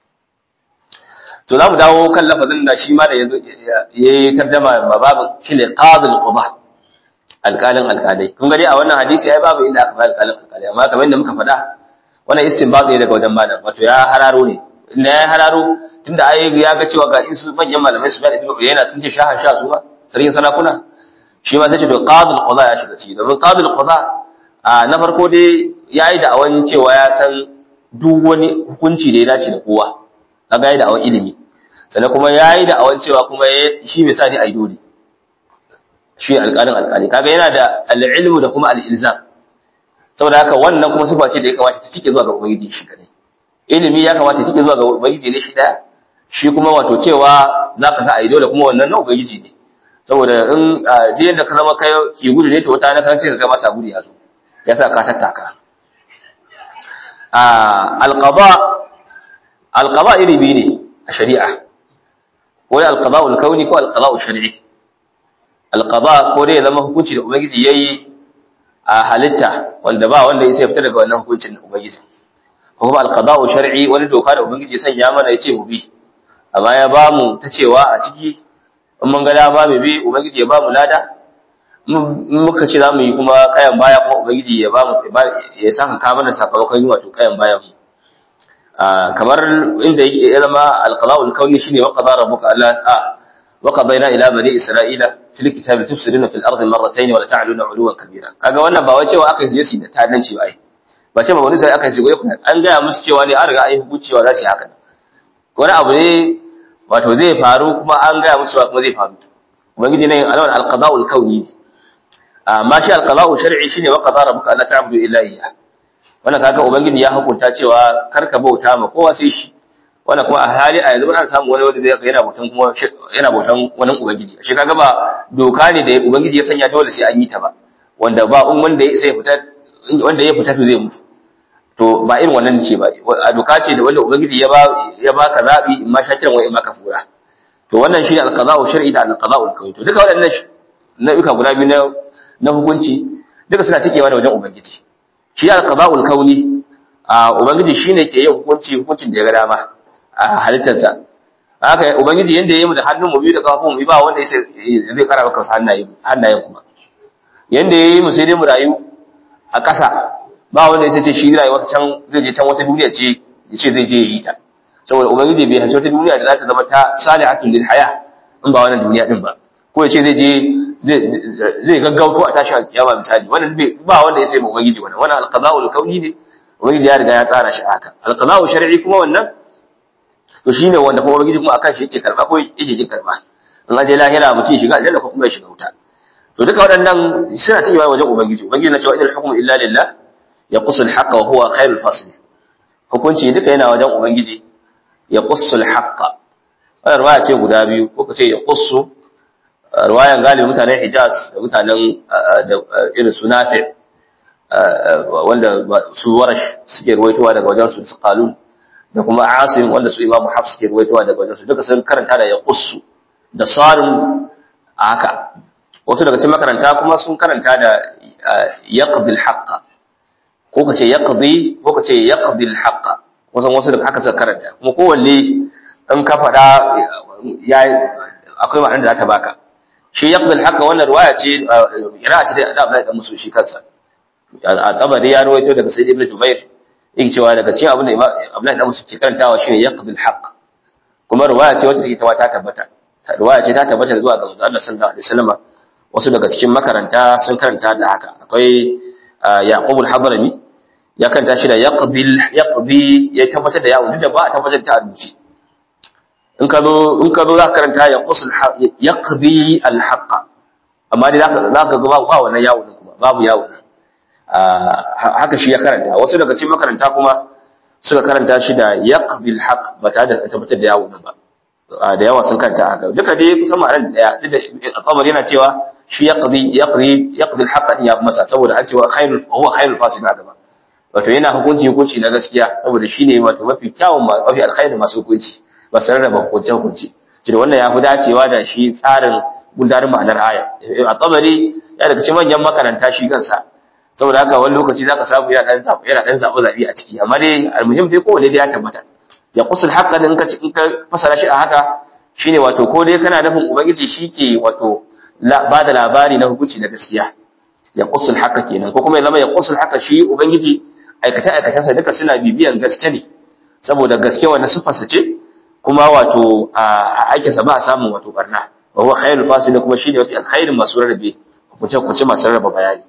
to za mu dawo kan lafazin da shi ma da yanzu ya yi tarjama ma babin shi ne qadil quba alƙalin alƙalai kun gani a wannan hadisi ai babu inda aka fara alƙalin alƙalai amma kamar yadda muka faɗa wannan istinbat ne daga wajen malam wato ya hararo ne inda ya hararo tunda ai ya ga cewa ga isu manyan malamai su da ibnu yana sun ce shahan sha su ba sarkin sarakuna shi ma sai ce to qadil quba ya shiga ciki domin qadil quba na farko dai yayi da awan cewa ya san duk wani hukunci da ya dace da kowa kaga yayi da awan ilimi sannan kuma yayi da awan cewa kuma shi bai sa ni ai dole shi alƙalin alƙali kaga yana da al-ilmu da kuma al-ilzam saboda haka wannan kuma sifa ce da ya kamata ta cike zuwa ga ubangiji shi kadai ilimi ya kamata ta cike zuwa ga ubangiji ne shi daya shi kuma wato cewa zaka sa ai dole kuma wannan na ubangiji ne saboda in duk yadda ka zama kai ki gudu ne to wata na kan sai ka ga masa gudu ya zo ya sa ka tattaka alqada alqada iri biyu ne a shari'a ko da alqada al-kauni ko alqada al-shar'i alqada ko dai zama hukunci da ubangiji yayi a halitta wanda ba wanda ya fita daga wannan hukuncin ubangiji ko kuma alqada al-shar'i wani doka da ubangiji sanya mana yace mu bi amma ya ba mu ta cewa a ciki in mun ga dama mu bi ubangiji ya ba mu lada muka ce za mu yi kuma kayan baya kuma ubangiji ya ba mu ya saka ka mana sakamakon yi wato kayan bayan mu kamar inda ya zama alqala'ul kauni shine wa qadara rabbuka alla a wa qadayna ila bani isra'ila fil kitabi tufsiduna fil ardi marratayn wa la ta'luna 'uluwan kabira kaga wannan ba wai cewa aka yi su da tadanci ba ai ba ce ba wani sai aka yi an gaya musu cewa ne an riga an yi hukunci cewa za su yi haka wani abu ne wato zai faru kuma an gaya musu kuma zai faru ubangiji ne alawan alqada'ul kauni amma shi alqada'u shar'i shine wa qadara rabbuka alla ta'budu illa iyyah wannan kaga ubangiji ya hukunta cewa kar ka bauta ma kowa sai shi wannan kuma a hali a yanzu an samu wani wanda zai yana bautan kuma yana bautan wani ubangiji shi kaga ba doka ne da ubangiji ya sanya dole sai an yi ta ba wanda ba in wanda ya sai fita wanda ya fita to zai mutu to ba irin wannan ce ba a doka ce da wanda ubangiji ya ba ya baka zabi in ma shakiran wa in ma kafura to wannan shine alqada'u shar'i da alqada'u kauni to duka waɗannan nau'uka guda biyu na na hukunci duka suna cikewa da wajen ubangiji shi alqada'ul kauni a ubangiji shine ke yin hukunci hukuncin da ya ga dama a halittarsa haka ubangiji yanda yayi mu da hannun mu biyu da kafafun mu ba wanda zai kara maka hannaye hannayen kuma yanda yayi mu sai dai mu rayu a ƙasa ba wanda sai ce shi rayuwar can zai je can wata duniya ce ya ce zai je yi ta saboda ubangiji bai hace wata duniya da za ta zama ta salihatun lil haya in ba wannan duniya din ba ko ya ce zai je zai gaggauto a tashi alkiyama misali wannan ba wanda ya sai mu ubangiji wannan wannan alqada'ul kauni ne ubangiji ya riga ya tsara shi haka alqada'u shar'i kuma wannan to shine wanda kuma ubangiji kuma akan shi yake karba ko yake kin karba in aje lahira mutum shiga aljanna ko kuma ya shiga wuta to duka waɗannan suna cewa wajen ubangiji ubangiji na cewa inal hukmu illa lillah yaqussu al-haqqa wa huwa khairul fasil hukunci duka yana wajen ubangiji yaqussu al-haqqa wannan ruwaya ce guda biyu ko kace yaqussu ruwayan galibin mutanen Hijaz da mutanen da irin su Nafi wanda su Warash suke ruwaitowa daga wajen su su Qalun da kuma Asim wanda su Imam Hafs suke ruwaitowa daga wajen su duka sun karanta da yaqussu da sarin haka wasu daga cikin makaranta kuma sun karanta da yaqdi al-haqq ko kace yaqdi ko kace yaqdi al-haqq wasu wasu daga haka suka karanta kuma kowanne in ka fada ya akwai ma'anar da za ta baka shi yaqdul haka wannan riwaya ce yana ce da Abdullahi dan Musu shi kansa a tabari ya rawaito daga Sayyid Ibn Jubair yake cewa daga cikin abin da Abdullahi dan Musu ke karantawa shine yaqdul haqq kuma riwaya ce wacce take ta tabbata riwaya ce ta tabbata zuwa ga Manzo Allah sallallahu alaihi wasallam wasu daga cikin makaranta sun karanta da haka akwai Yaqub al-Hadrami ya karanta shi da yaqbil yaqbi ya tabbatar da yawon da ba a tabbatar ta rubuce in ka zo in ka zo za ka karanta ya qusul yaqdi al haqq amma dai zaka zaka ga ba wannan yawo din kuma babu yawo haka shi ya karanta wasu daga cikin makaranta kuma suka karanta shi da yaqbi al haqq ba tare da tabbatar da yawo din ba da yawa sun karanta haka duka dai kusan ma'anar daya duk da al yana cewa shi yaqdi yaqdi yaqdi al haqq ya masa saboda an cewa khairul huwa khairul fasil haka ba wato yana hukunci hukunci na gaskiya saboda shine wato mafi kyawun mafi alkhairin masu hukunci ba su rarraba hukunce-hukunce da wannan ya fi dacewa da shi tsarin gundarin ma'anar aya a tsabari ya daga cikin manyan makaranta shi kansa saboda haka wani lokaci za ka samu yana ɗan zaɓe zaɓe a ciki amma dai almuhim dai kowane dai ya tabbata ya kusul haƙa da in ka fasara shi a haka shine wato ko dai kana nufin ubangiji shi ke wato ba da labari na hukunci na gaskiya ya kusul haka kenan ko kuma ya zama ya kusul haka shi ubangiji aikace-aikacensa duka suna bibiyan gaske ne saboda gaske wannan siffarsa ce kuma wato a aikinsa ba a samun wato barna wa huwa khairul fasil kuma shine mafi alkhairin masu rarrabe hukunce hukunce masu rarraba bayani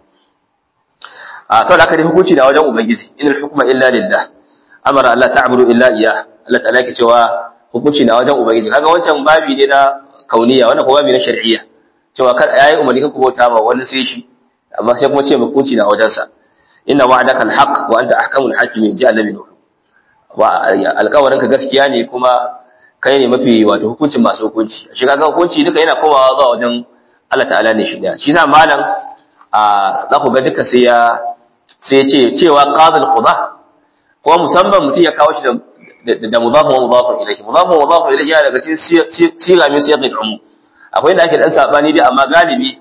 a saboda haka dai hukunci na wajen ubangiji inal hukma illa lillah amara Allah ta'budu illa iyyah Allah ta'ala yake cewa hukunci na wajen ubangiji kaga wancan babi ne na kauniya wannan kuma babi na shar'iyya cewa kar yayi umarni kan ku bauta ma wani sai shi amma sai kuma ce hukunci na wajensa inna wa'daka alhaq wa anta ahkamul hakimin ja annabi nuhu wa alƙawarin ka gaskiya ne kuma kai ne mafi wato hukuncin masu hukunci shi kaga hukunci duka yana komawa zuwa wajen Allah ta'ala ne shi da shi sa malam a za ku ga duka sai ya sai ya ce cewa qadil qudah kuma musamman mutum ya kawo shi da da mudafun wa mudafun ilayhi mudafun wa mudafun ilayhi yana daga cikin siga min siyaqil umum akwai inda ake dan sabani dai amma galibi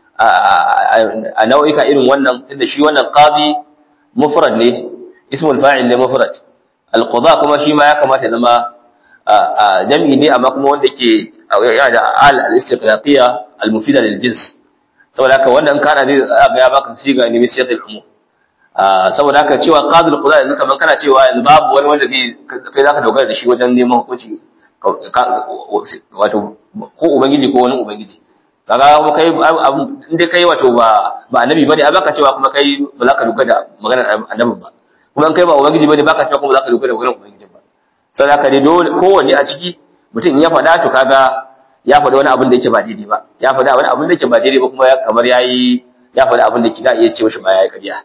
a nau'ika irin wannan tunda shi wannan qadi mufrad ne ismul fa'il ne mufrad al-qada kuma shi ma ya kamata zama jam'i ne amma kuma wanda ke yana da al al-istiqlaqiyya al-mufida lil jins saboda haka wannan kana ne ga ya baka siga ne min siyaqil umum saboda haka cewa qadul qada yanzu kaman kana cewa yanzu babu wani wanda zai kai zaka dogara da shi wajen neman hukunci wato ko ubangiji ko wani ubangiji kaga kuma kai in dai kai wato ba ba annabi bane a baka cewa kuma kai ba za ka dogara da maganar annabi ba kuma in kai ba ubangiji bane baka cewa kuma za ka dogara da maganar ubangiji ba saboda haka dai dole kowanne a ciki mutum in ya faɗa to kaga ya faɗi wani abin da yake ba daidai ba ya faɗi wani abin da yake ba daidai ba kuma kamar yayi ya faɗi abin da yake da iya ce mishi ba yayi ƙarya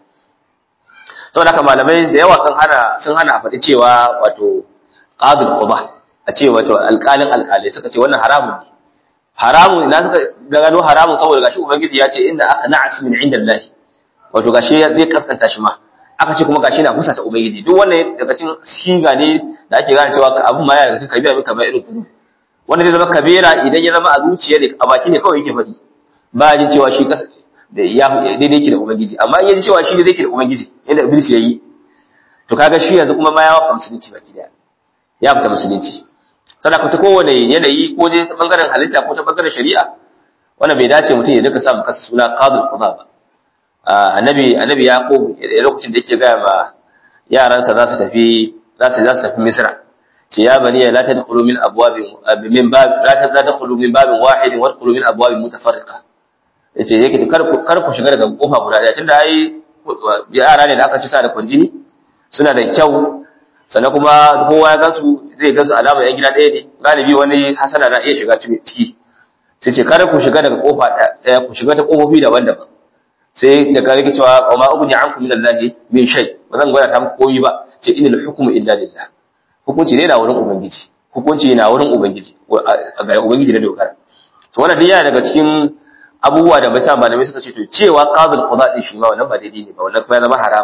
saboda haka malamai da yawa sun hana sun hana a faɗi cewa wato qadul quba a ce wato alƙalin alƙalai suka ce wannan haramun ne haramun ina suka gano haramun saboda gashi ubangiji ya ce inna akhna asmin inda Allah wato gashi zai kaskanta shi ma aka ce kuma gashi na kusa ta ubangiji duk wannan daga cikin siga ne da ake gane cewa abun ma ya daga cikin kabira kamar irin kudu wanda zai zama kabira idan ya zama a zuciya ne a baki ne kawai yake faɗi ba jin cewa shi da ya daidai yake da ubangiji amma in yaji cewa shi daidai yake da ubangiji yadda iblis ya yi to kaga shi yanzu kuma ma ya fita musulunci baki daya ya fita musulunci sadaka ta kowane yanayi ko dai ta bangaren halitta ko ta bangaren shari'a wannan bai dace mutum ya duka samu kasa suna qadul qada ba annabi annabi yaqub lokacin da yake ga ma yaransa za su tafi za su za su tafi misra ce ya bani la tadkhulu min abwabin min bab la tadkhulu min babin wahid wa tadkhulu min abwabin mutafarriqa yace yake kar ku kar ku shiga daga kofa guda daya tunda ai yara ne da aka ci sa da kwarjini suna da kyau sannan kuma kowa ya gansu zai gansu alama yan gida ɗaya ne galibi wani hasana na iya shiga ciki sai ce kar ku shiga daga kofa ɗaya ku shiga ta kofofi daban-daban sai da kare ke cewa ma ubni ankum min allahi min shay ba zan gwada ta muku komai ba sai inal hukmu illa lillah hukunci ne na wurin ubangiji hukunci na wurin ubangiji ga ubangiji da dokar to wannan dai yana daga cikin abubuwa da bai sa malamai suka ce to cewa qadul qada din shi ma wannan ba daidai ne ba wannan kuma ya zama haram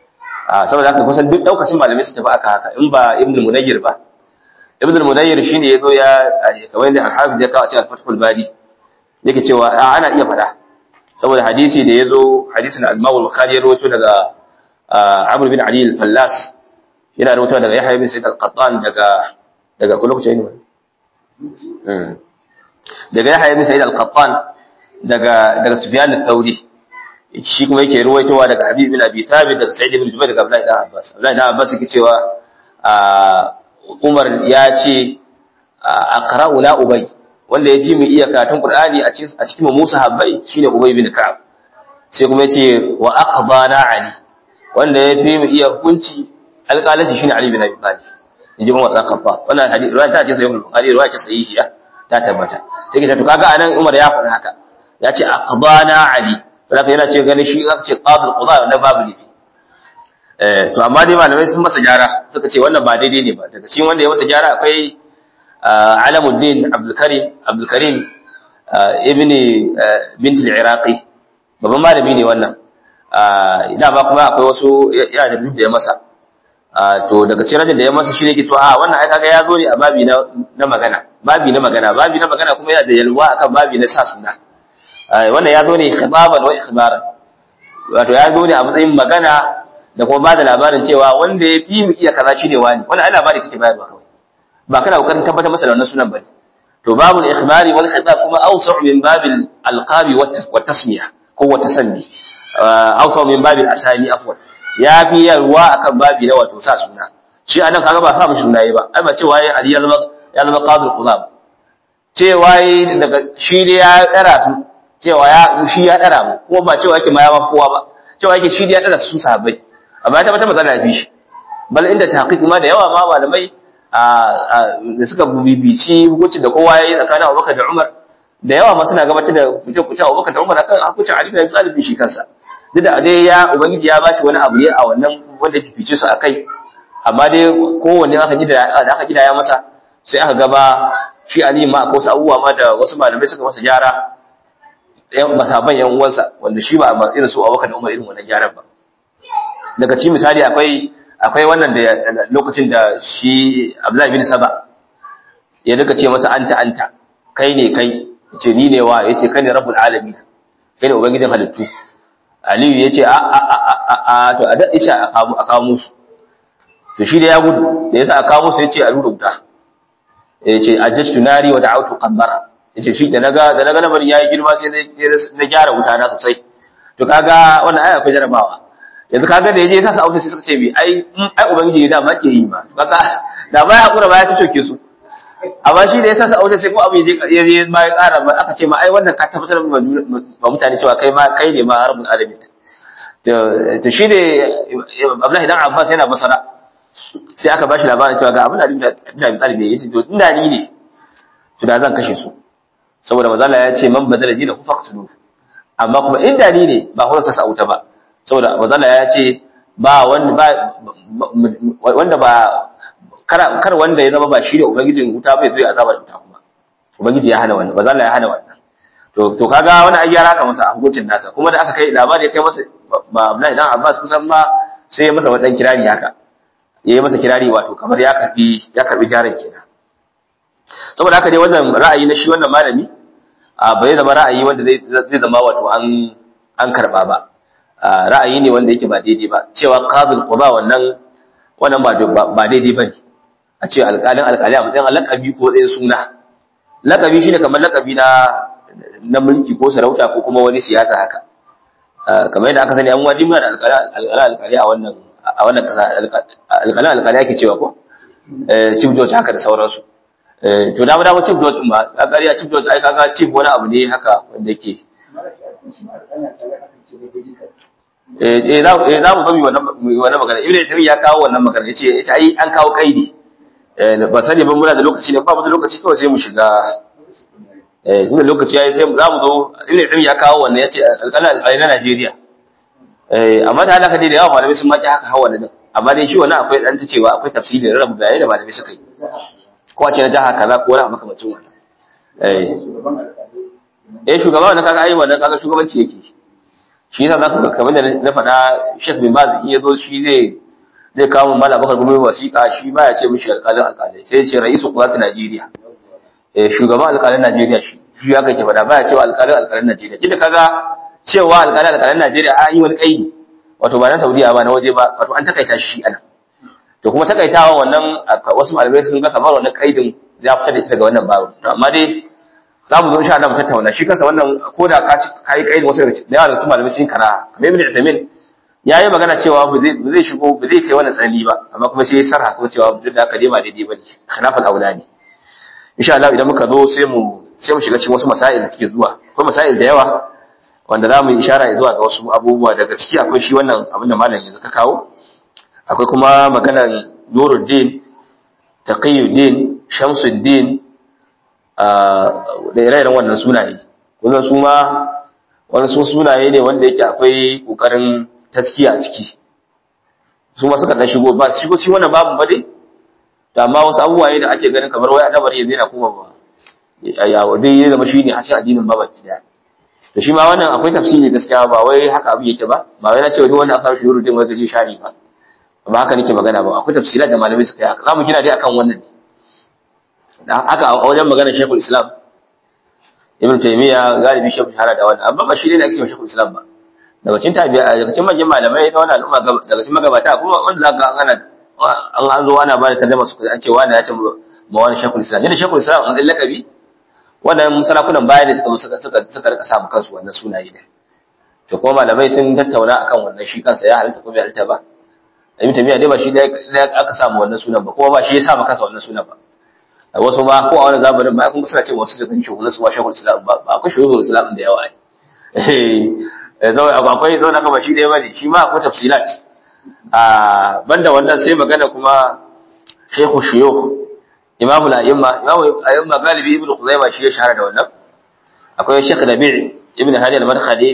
a saboda haka kusan duk daukacin malamai su tafi aka haka in ba ibnu munayyir ba ibnu munayyir shine yazo ya kamar da al-hafiz ya kawo a cikin al-fathul bari yake cewa ana iya fada saboda hadisi da yazo hadisin al-imam al-bukhari ya rawaito daga amr bin ali al-fallas yana rawaito daga yahya bin sa'id al-qattan daga daga kullu ce ne daga yahya bin sa'id al-qattan daga daga Sufyan al-Thawri shi kuma yake ruwaitowa daga Habib bin Abi Thabit daga Sa'id ibn Jubair daga Abdullah ibn Abbas Abdullah ibn Abbas yake cewa Umar ya ce aqra'u la ubay wanda ya ji mu iya karatun Qur'ani a cikin a cikin Musa habbai shine Ubay bin Ka'ab sai kuma yace wa aqbana Ali wanda ya fi mu iya hukunci alƙalanci shine Ali bin Abi Talib inji Umar dan Khattab wannan hadisi riwaya ta ce sahih al-Bukhari riwaya ce sahihiya ta tabbata sai ka to kaga anan Umar ya faɗi haka ya ce aqbana ali saboda yana ce ganin shi aka ce qabil qada na babu ne eh to amma dai malamai sun masa gyara suka ce wannan ba daidai ne ba daga cikin wanda ya masa gyara akwai Alamuddin Abdul Karim Abdul Karim ibn bint al-Iraqi babban malami ne wannan ina ba kuma akwai wasu ya da da ya masa to daga cikin rajin da ya masa shine ke to a wannan ai kaga ya zo ne a babi na na magana babi na magana babi na magana kuma yana da yalwa akan babi na sa suna wannan ya zo ne khitaban wa ikhbaran wato ya zo ne a matsayin magana da kuma ba da labarin cewa wanda ya fi mu iya kaza shine wani wannan ai labari kake bayarwa kawai ba kana kokarin tabbatar masa da wannan sunan bane to babul ikhbari wal khitab kuma awsa'u min babil alqabi wa tasmiya ko wa tasanni awsa'u min babil asani afwan ya fi yarwa akan babi na wato sa suna shi anan kaga ba sa mu sunaye ba ai ba cewa yayi ali ya zama ya zama qabil qudab cewa daga shi ne ya dara su cewa ya shi ya dara mu kuma ba cewa yake ma ya ba kowa ba cewa yake shi ya dara su sahabbai amma ya tabbata matsala ya fi shi bal inda tahqiq ma da yawa ma malamai da suka bibici hukuncin da kowa yayi tsakanin Abubakar da Umar da yawa ma suna gabatar da kuce kuce Abubakar da Umar akan hukuncin Ali da Abi Talib shi kansa duk da dai ya ubangiji ya bashi wani abu ne a wannan wanda ke fice su akai amma dai kowanne aka gida da aka gida ya masa sai aka gaba shi Ali ma akwai wasu abubuwa ma da wasu malamai suka masa gyara yan masaban yan uwansa wanda shi ba irin su Abubakar da Umar irin wannan gyaran ba daga cikin misali akwai akwai wannan da lokacin da shi Abdullahi bin Saba ya rika ce masa anta anta kai ne kai yace ni ne wa yace kai ne rabbul alamin kai ne ubangijin halittu Aliyu yace a a a a to a dade shi a kawo a kawo musu to shi da ya gudu da yasa a kawo musu yace a rura wuta yace ajjatu nari wa da'awtu qammara yace shi da naga da naga lamarin yayi girma sai na gyara wuta na sosai to kaga wannan aya akwai jarabawa yanzu kaga da yaje yasa sa ofis suka ce bi ai ai ubangiji da ma ke yi ma kaga da ba ya hakura ba ya ci coke su amma shi da yasa sa ofis sai ko abu yaje yaje ma ya ƙara ba aka ce ma ai wannan ka tabbatar ba mutane cewa kai ma kai ne ma rabbul alamin to to shi ne Abdullahi dan Abbas yana basara sai aka bashi labarin cewa ga abin da Abdullahi Talib ya ce to inda ni ne to da zan kashe su saboda manzo ya ce man badala dina ku faqtulu amma kuma inda ni ne ba kuma sa auta ba saboda manzo ya ce ba wanda ba wanda ba kar kar wanda ya zama ba shi ne ubangijin wuta bai zo ya azaba wuta kuma ubangiji ya hana wannan manzo ya hana wannan to to kaga wani ai yara ka masa a hukuncin nasa kuma da aka kai labari ya kai masa ba Abdullahi dan Abbas kusan ma sai ya masa wadan kirari haka yayi masa kirari wato kamar ya karbi ya karbi jaran kenan saboda haka dai wannan ra'ayi na shi wannan malami a bai zama ra'ayi wanda zai zama wato an an karba ba ra'ayi ne wanda yake ba daidai ba cewa qadil quba wannan wannan ba ba daidai bane a ce alƙalin alƙali a matsayin lakabi ko ɗayan suna lakabi shine kamar lakabi na na mulki ko sarauta ko kuma wani siyasa haka kamar yadda aka sani an wadi muna da alƙalin alƙali a wannan a wannan ƙasa alƙalin alƙali ake cewa ko chief judge haka da sauransu to da dama chief judge din ba a ƙarya chief judge ai kaga chief wani abu ne haka wanda yake eh eh za eh za mu zo wannan wannan magana ibnu taymiya ya kawo wannan magana yace yace ai an kawo kaidi eh ba sani ba muna da lokaci ne ba mu da lokaci kawai sai mu shiga eh tunda lokaci yayi sai za mu zo ibnu taymiya ya kawo wannan yace alƙalan alƙalai na Najeriya eh amma da halaka dai da yawa malamai sun maki haka hawa da amma dai shi wannan akwai dan ta cewa akwai tafsiri da rabu bayanai da malamai suka yi ko a ce na jaha kaza ko wani abu makamacin wannan eh eh shugaba wannan kaga ai wannan kaga shugabanci yake shi yasa zaka ga kamar da na faɗa Sheikh bin Baz in yazo shi zai zai kawo mun Malam Bakar Gumi wasiƙa shi baya ce mishi alƙalin alƙalai sai ya ce ra'isu qudrat Najeriya eh shugaban alƙalin Najeriya shi shi ya kake faɗa baya cewa alƙalin alƙalin Najeriya kida kaga cewa alƙalin alƙalin Najeriya an yi wani kaidi wato ba na Saudiya ba na waje ba wato an takaita shi anan to kuma takaitawa wannan wasu malamai sun ga kamar wannan kaidin ya fita da ita daga wannan babu to amma dai za mu zo insha Allah mu tattauna shi kansa wannan ko da ka ci kai kaidin wasu daga da yawa daga cikin malamai sun kara kamar Ibn Uthaymeen ya yi magana cewa ba zai ba zai shigo ba zai kai wannan tsanani ba amma kuma sai ya sarha kuma cewa duk da haka dai ba daidai bane khilafal aulani insha Allah idan muka zo sai mu sai mu shiga cikin wasu masail da suke zuwa akwai masail da yawa wanda za mu yi ishara zuwa ga wasu abubuwa daga ciki akwai shi wannan abin da malam yanzu ka kawo akwai kuma maganar Nuruddin Taqiyuddin Shamsuddin da ire-iren wannan sunaye wannan su ma wani sun sunaye ne wanda yake akwai kokarin taskiya a ciki su ma suka dan shigo ba shigo shi wannan babu ba dai da amma wasu abubuwa ne da ake ganin kamar wai adabar yanzu yana kuma ba ya dai ya zama shine hashin addinin ba baki daya to shi ma wannan akwai tafsiri gaskiya ba wai haka abu yake ba ba wai na ce duk wanda aka samu shuru din wai gaje shari ba ba haka nake magana ba akwai tafsirat da malamai suka yi haka zamu kina dai akan wannan ne haka a wajen maganar Sheikhul Islam Ibn Taymiyyah galibi shi shahara da wannan amma ba shi ne ake Sheikhul Islam ba daga cikin tabi'a daga cikin manyan malamai na wannan al'umma daga cikin magabata kuma wanda zaka ana an an zo ana ba da tarjuma su an ce wani ya ce ma wani Sheikhul Islam yadda Sheikhul Islam an dan lakabi wannan sarakunan baya ne suka suka suka suka rika samu kansu wannan sunaye da to kuma malamai sun tattauna akan wannan shi kansa ya halitta ko bai halitta ba Ibn Taymiyyah dai ba shi da aka samu wannan sunan ba kuma ba shi ya sa kansa wannan sunan ba wasu ma ko a wani zamanin ba kun suna cewa wasu da kan shugaban su ba shekul islam ba ba akwai shugaban islam da yawa ai eh zai akwai zo da kama shi da bane shi ma akwai tafsilat a banda wannan sai magana kuma shaykhu shuyukh imam al-a'imma imam al-a'imma galibi ibnu khuzaimah shi ya shahara da wannan akwai shaykh nabi' ibn hadi al-madkhali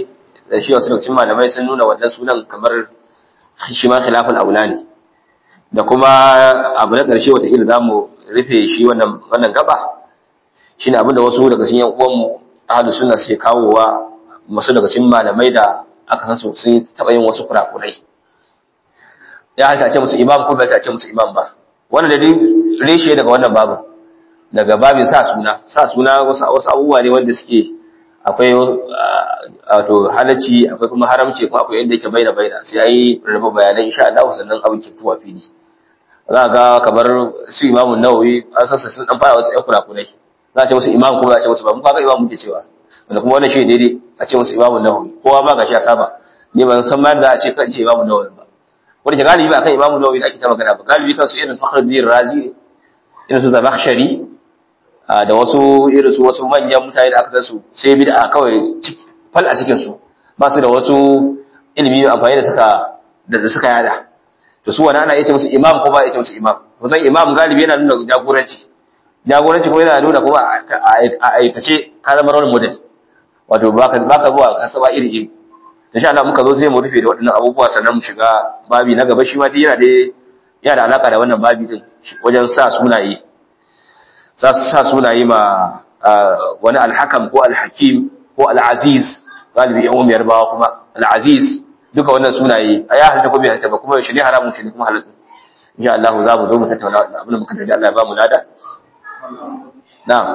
da shi wasu lokacin malamai sun nuna wannan sunan kamar shi ma khilaful aula ne da kuma abu na ƙarshe wataƙila za mu rufe shi wannan wannan gaba shine abinda wasu daga cikin yan uwanmu ahlu sunna suke kawowa masu daga cikin malamai da aka san su sun taɓa yin wasu kurakurai ya halitta ce musu imam ko bai ta ce musu imam ba wannan da reshe daga wannan babu daga babin sa suna sa suna wasu wasu abubuwa ne wanda suke akwai wato halacci akwai kuma haramci kuma akwai inda yake baina baina sai ayi raba bayanai insha Allah sannan abin ke tuwa fili za ga kamar su imamun nawawi an sassa sun dan fara wasu ƴan kurakurai za a ce musu imam kuma za a ce musu ba mun kaga imam muke cewa wanda kuma wannan shi daidai a ce musu imamun nawawi kowa ma gashi ya saba ni ban san ma da a ce kan ce imamun nawawi ba wanda ke galibi akan imamun nawawi da ake ta magana ba galibi kan su irin fakhruddin razi ne irin su zamakhshari da wasu irin su wasu manyan mutane da aka san su sai bid'a kawai fal a cikin su ba su da wasu ilimi amfani da suka da suka yada to su wani ana yace musu imam ko ba yace musu imam kusan imam galibi yana nuna jagoranci jagoranci kuma yana nuna kuma a aikace ka zama role model wato baka baka zuwa ka saba iri iri insha Allah muka zo sai mu rufe da waɗannan abubuwa sannan mu shiga babi na gaba shi ma dai yana da yana da alaka da wannan babi din wajen sa sunaye sa sa sunaye ma wani alhakam ko alhakim ko alaziz galibi yan umiyar bawa kuma alaziz duka wannan sunaye a ya halitta ko bai halitta ba kuma yaushe ne haramun shi ne kuma halitta insha Allah za mu zo mu tattauna wannan abin da muka tarji Allah ya ba mu lada na'am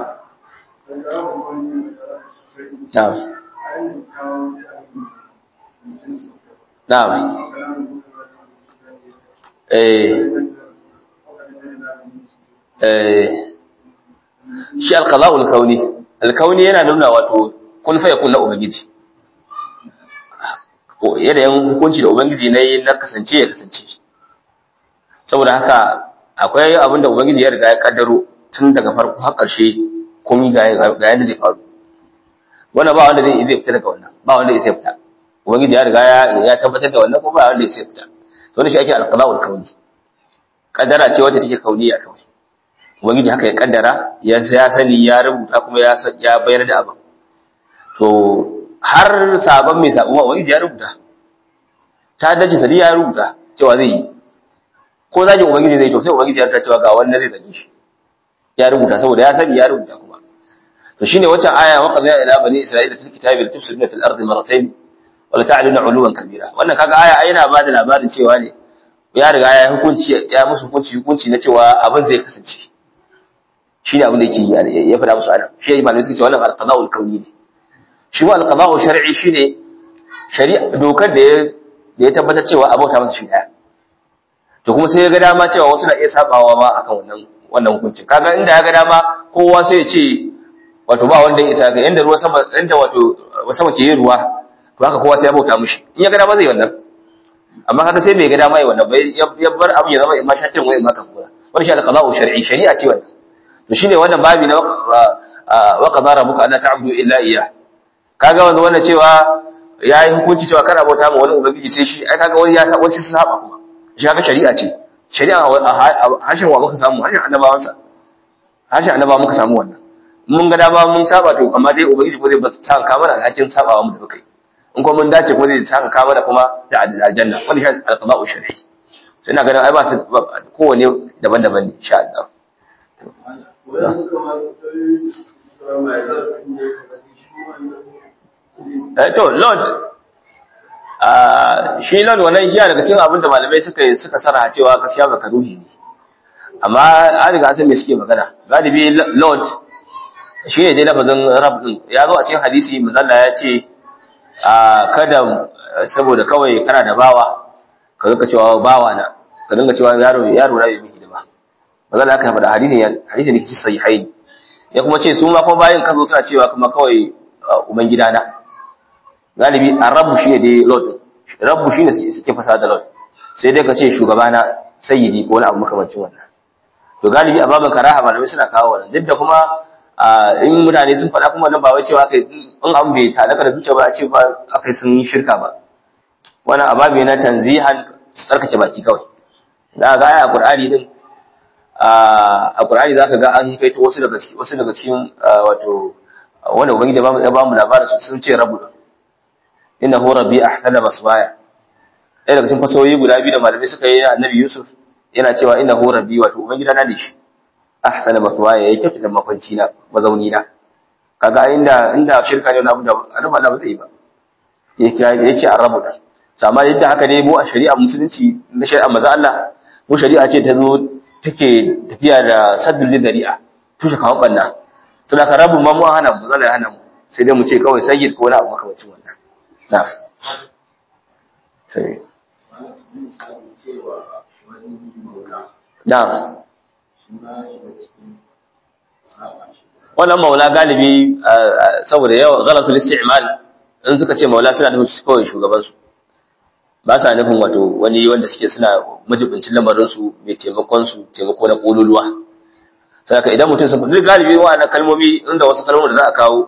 na'am na'am eh eh shi alqada'ul kauni alkauni yana nuna wato kun fa yakun na ubangiji yanayin hukunci da ubangiji na yi na kasance ya kasance saboda haka akwai abin da ubangiji ya riga ya kaddaro tun daga farko har ƙarshe komai ga yadda zai faru wannan ba wanda zai fita daga wannan ba wanda zai fita ubangiji ya riga ya tabbatar da wannan ko ba wanda zai fita to ne shi ake alqada'ul kauni kaddara ce wacce take kauniya kawai ubangiji haka ya kaddara ya ya sani ya rubuta kuma ya ya bayar da abin to har sabon mai sabon ubangiji ya rubuta ta dace sadi ya rubuta cewa zai yi ko zaki ubangiji zai to sai ubangiji ya rubuta cewa ga wannan zai zage shi ya rubuta saboda ya sani ya rubuta kuma to shine wacce aya wa qadna ila bani isra'ila fil kitabi la tufsiduna fil ardi marratayn wa la ta'luna 'uluwan kabira wannan kaga aya yana ba da labarin cewa ne ya riga ya hukunci ya musu hukunci hukunci na cewa abin zai kasance shine abin da yake ya faɗa musu ana shi ya malamai suka ce wannan al-qada'ul kauni ne shi wa al-qada'u shar'i shine shari'a dokar da ya da ya tabbatar cewa abauta masa shi daya to kuma sai ya ga dama cewa wasu na iya sabawa ma akan wannan wannan hukuncin kaga inda ya ga dama kowa sai ya ce wato ba wanda ya isa ga yanda ruwa sama yanda wato sama ke yin ruwa to haka kowa sai ya bauta mishi in ya ga dama zai wannan amma kaga sai bai ga dama yi wannan bai ya bar abin ya zama imma shatin wa imma kafura wannan shi al-qada'u shar'i shari'a ce wannan to shine wannan babi na wa qadara rabbuka alla ta'budu illa iyyah kaga wanda wannan cewa yayi hukunci cewa kana bauta ma wani ubangiji sai shi ai kaga wani ya sa wani sai saba kuma shi kaga shari'a ce shari'a hashin wa muka samu hashin annabawansa hashin annabawa muka samu wannan mun ga dama mun saba to amma dai ubangiji ko zai ba sa ka mana alhakin sabawa mu da kai in kuma mun dace kuma zai saka ka mana kuma da aljanna wannan shi al-qada'u shar'i sai ina ganin ai ba su kowane daban-daban ne insha Allah eh to lord shi lord wannan shi daga cikin abin da malamai suka suka sarha cewa gaskiya baka ruhi ne amma an riga san me suke magana galibi lord shi ne dai lafazin rab din ya zo a cikin hadisi manzalla ya ce kada saboda kawai kana da bawa ka zuka cewa bawa na ka dinga cewa yaro yaro na bai miki da ba manzalla aka faɗa hadisin hadisin ne kici sahihain ya kuma ce su ma kuma bayin kazo suna cewa kuma kawai uban gidana galibi a rabu shi ne dai lord rabu shi ne suke fasa da lord sai dai ka ce shugabana sayyidi ko wani abu makamancin wannan to galibi a babin karaha malamai suna kawo wannan duk da kuma in mutane sun faɗa kuma nan ba wai cewa kai in abu bai talaka da zuciya ba a ce ba akai sun yi shirka ba wannan ababe na tanzihan tsarkake baki kawai da ga aya qur'ani din a qur'ani zaka ga an kaito wasu daga cikin wasu daga cikin wato wanda ubangiji ya ba mu labarin su sun ce rabu innahu rabbi ahsana maswaya ɗaya daga cikin fasoyi guda biyu da malamai suka yi na annabi Yusuf yana cewa innahu rabbi wato ubangida na ne shi ahsana maswaya ya kyautata makwanci na mazauni na kaga inda inda shirka ne wani abu da annabi Allah ba zai yi ba ya kira ya ce arabu da amma yadda haka ne mu a shari'a musulunci na shari'a maza Allah mu shari'a ce ta zo take tafiya da saddul dari'a tushe kawan banna to da ka rabu ma mu hana mu zalla hana mu sai dai mu ce kawai sayyid ko wani abu makamacin wannan na sai na wannan maula galibi saboda yawan ghalatul isti'mal in suka ce maula suna nufin kawai shugaban su ba sa nufin wato wani wanda suke suna majibincin lamarin su mai taimakon su taimako na kololuwa saka idan mutum sun duk galibi wa'annan kalmomi inda wasu kalmomi da za a kawo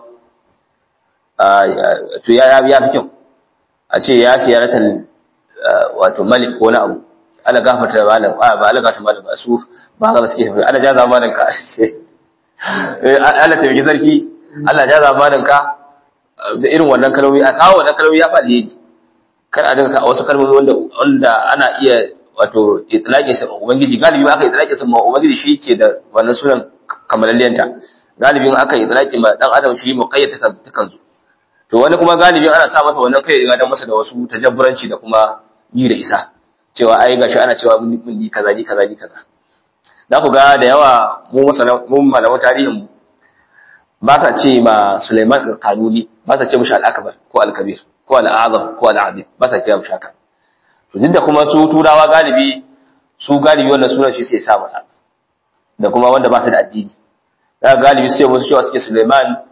to ya ya fi kyau a ce ya siyaratan wato malik ko na abu ala gafarta malam ba ala gafarta malam ba su ba ga suke ala jaza malam ka Allah taimaki sarki Allah jaza malam ka da irin wannan kalmomi a kawo wannan kalmomi ya faɗi yaji kar a dinga wasu kalmomi wanda wanda ana iya wato itlaqin sa ubangiji galibi aka itlaqin sa ubangiji shi ke da wannan sunan kamalalliyanta galibin aka itlaqin ma dan adam shi muqayyad ta kan zo to wani kuma galibin ana sa masa wannan kai ga dan masa da wasu tajabburanci da kuma yi da isa cewa ai gashi ana cewa mun ni kaza ni kaza ni kaza za ku ga da yawa mu masana mu malaman tarihin mu ba sa ce ma Sulaiman al-Kanuni ba sa ce mishi al-Akbar ko al-Kabir ko al-Azam ko al-Azim ba sa kira mishi haka to duk da kuma su turawa galibi su galibi wannan sunan shi sai sa masa da kuma wanda ba su da addini da galibi sai wasu cewa suke Sulaiman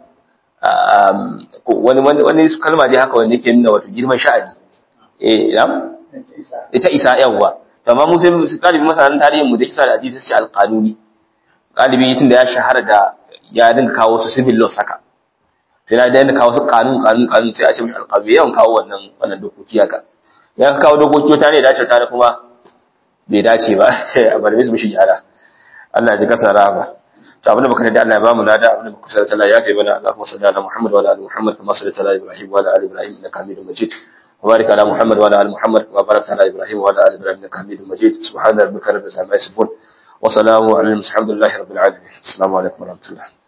wani wani su kalma dai haka wanda yake nuna wato girman sha'ani eh ina ita isa yawa to amma mu sai galibi masanan tarihin mu da kisa da hadisi sai al-Qanuni galibi tunda ya shahara da ya dinga kawo su civil law saka sai na dinga kawo su kanun kanun kanun sai a ce mishi alqabi yawan kawo wannan wannan dokoki haka ya kawo dokoki wata ne dace ta kuma bai dace ba sai a bar mishi gyara Allah ya ji kasa rahama to abinda baka da Allah ya bamu nada abinda baka sarta Allah ya kai mana Allahumma salli ala Muhammad wa ala ali Muhammad kama sallaita ala Ibrahim wa ala ali Ibrahim innaka Hamidum Majid وبارك على محمد وعلى ال محمد وبارك على ابراهيم وعلى ال ابراهيم انك حميد مجيد سبحان ربك رب العزه عما يصفون وسلام على المرسلين الحمد لله رب العالمين السلام عليكم ورحمه الله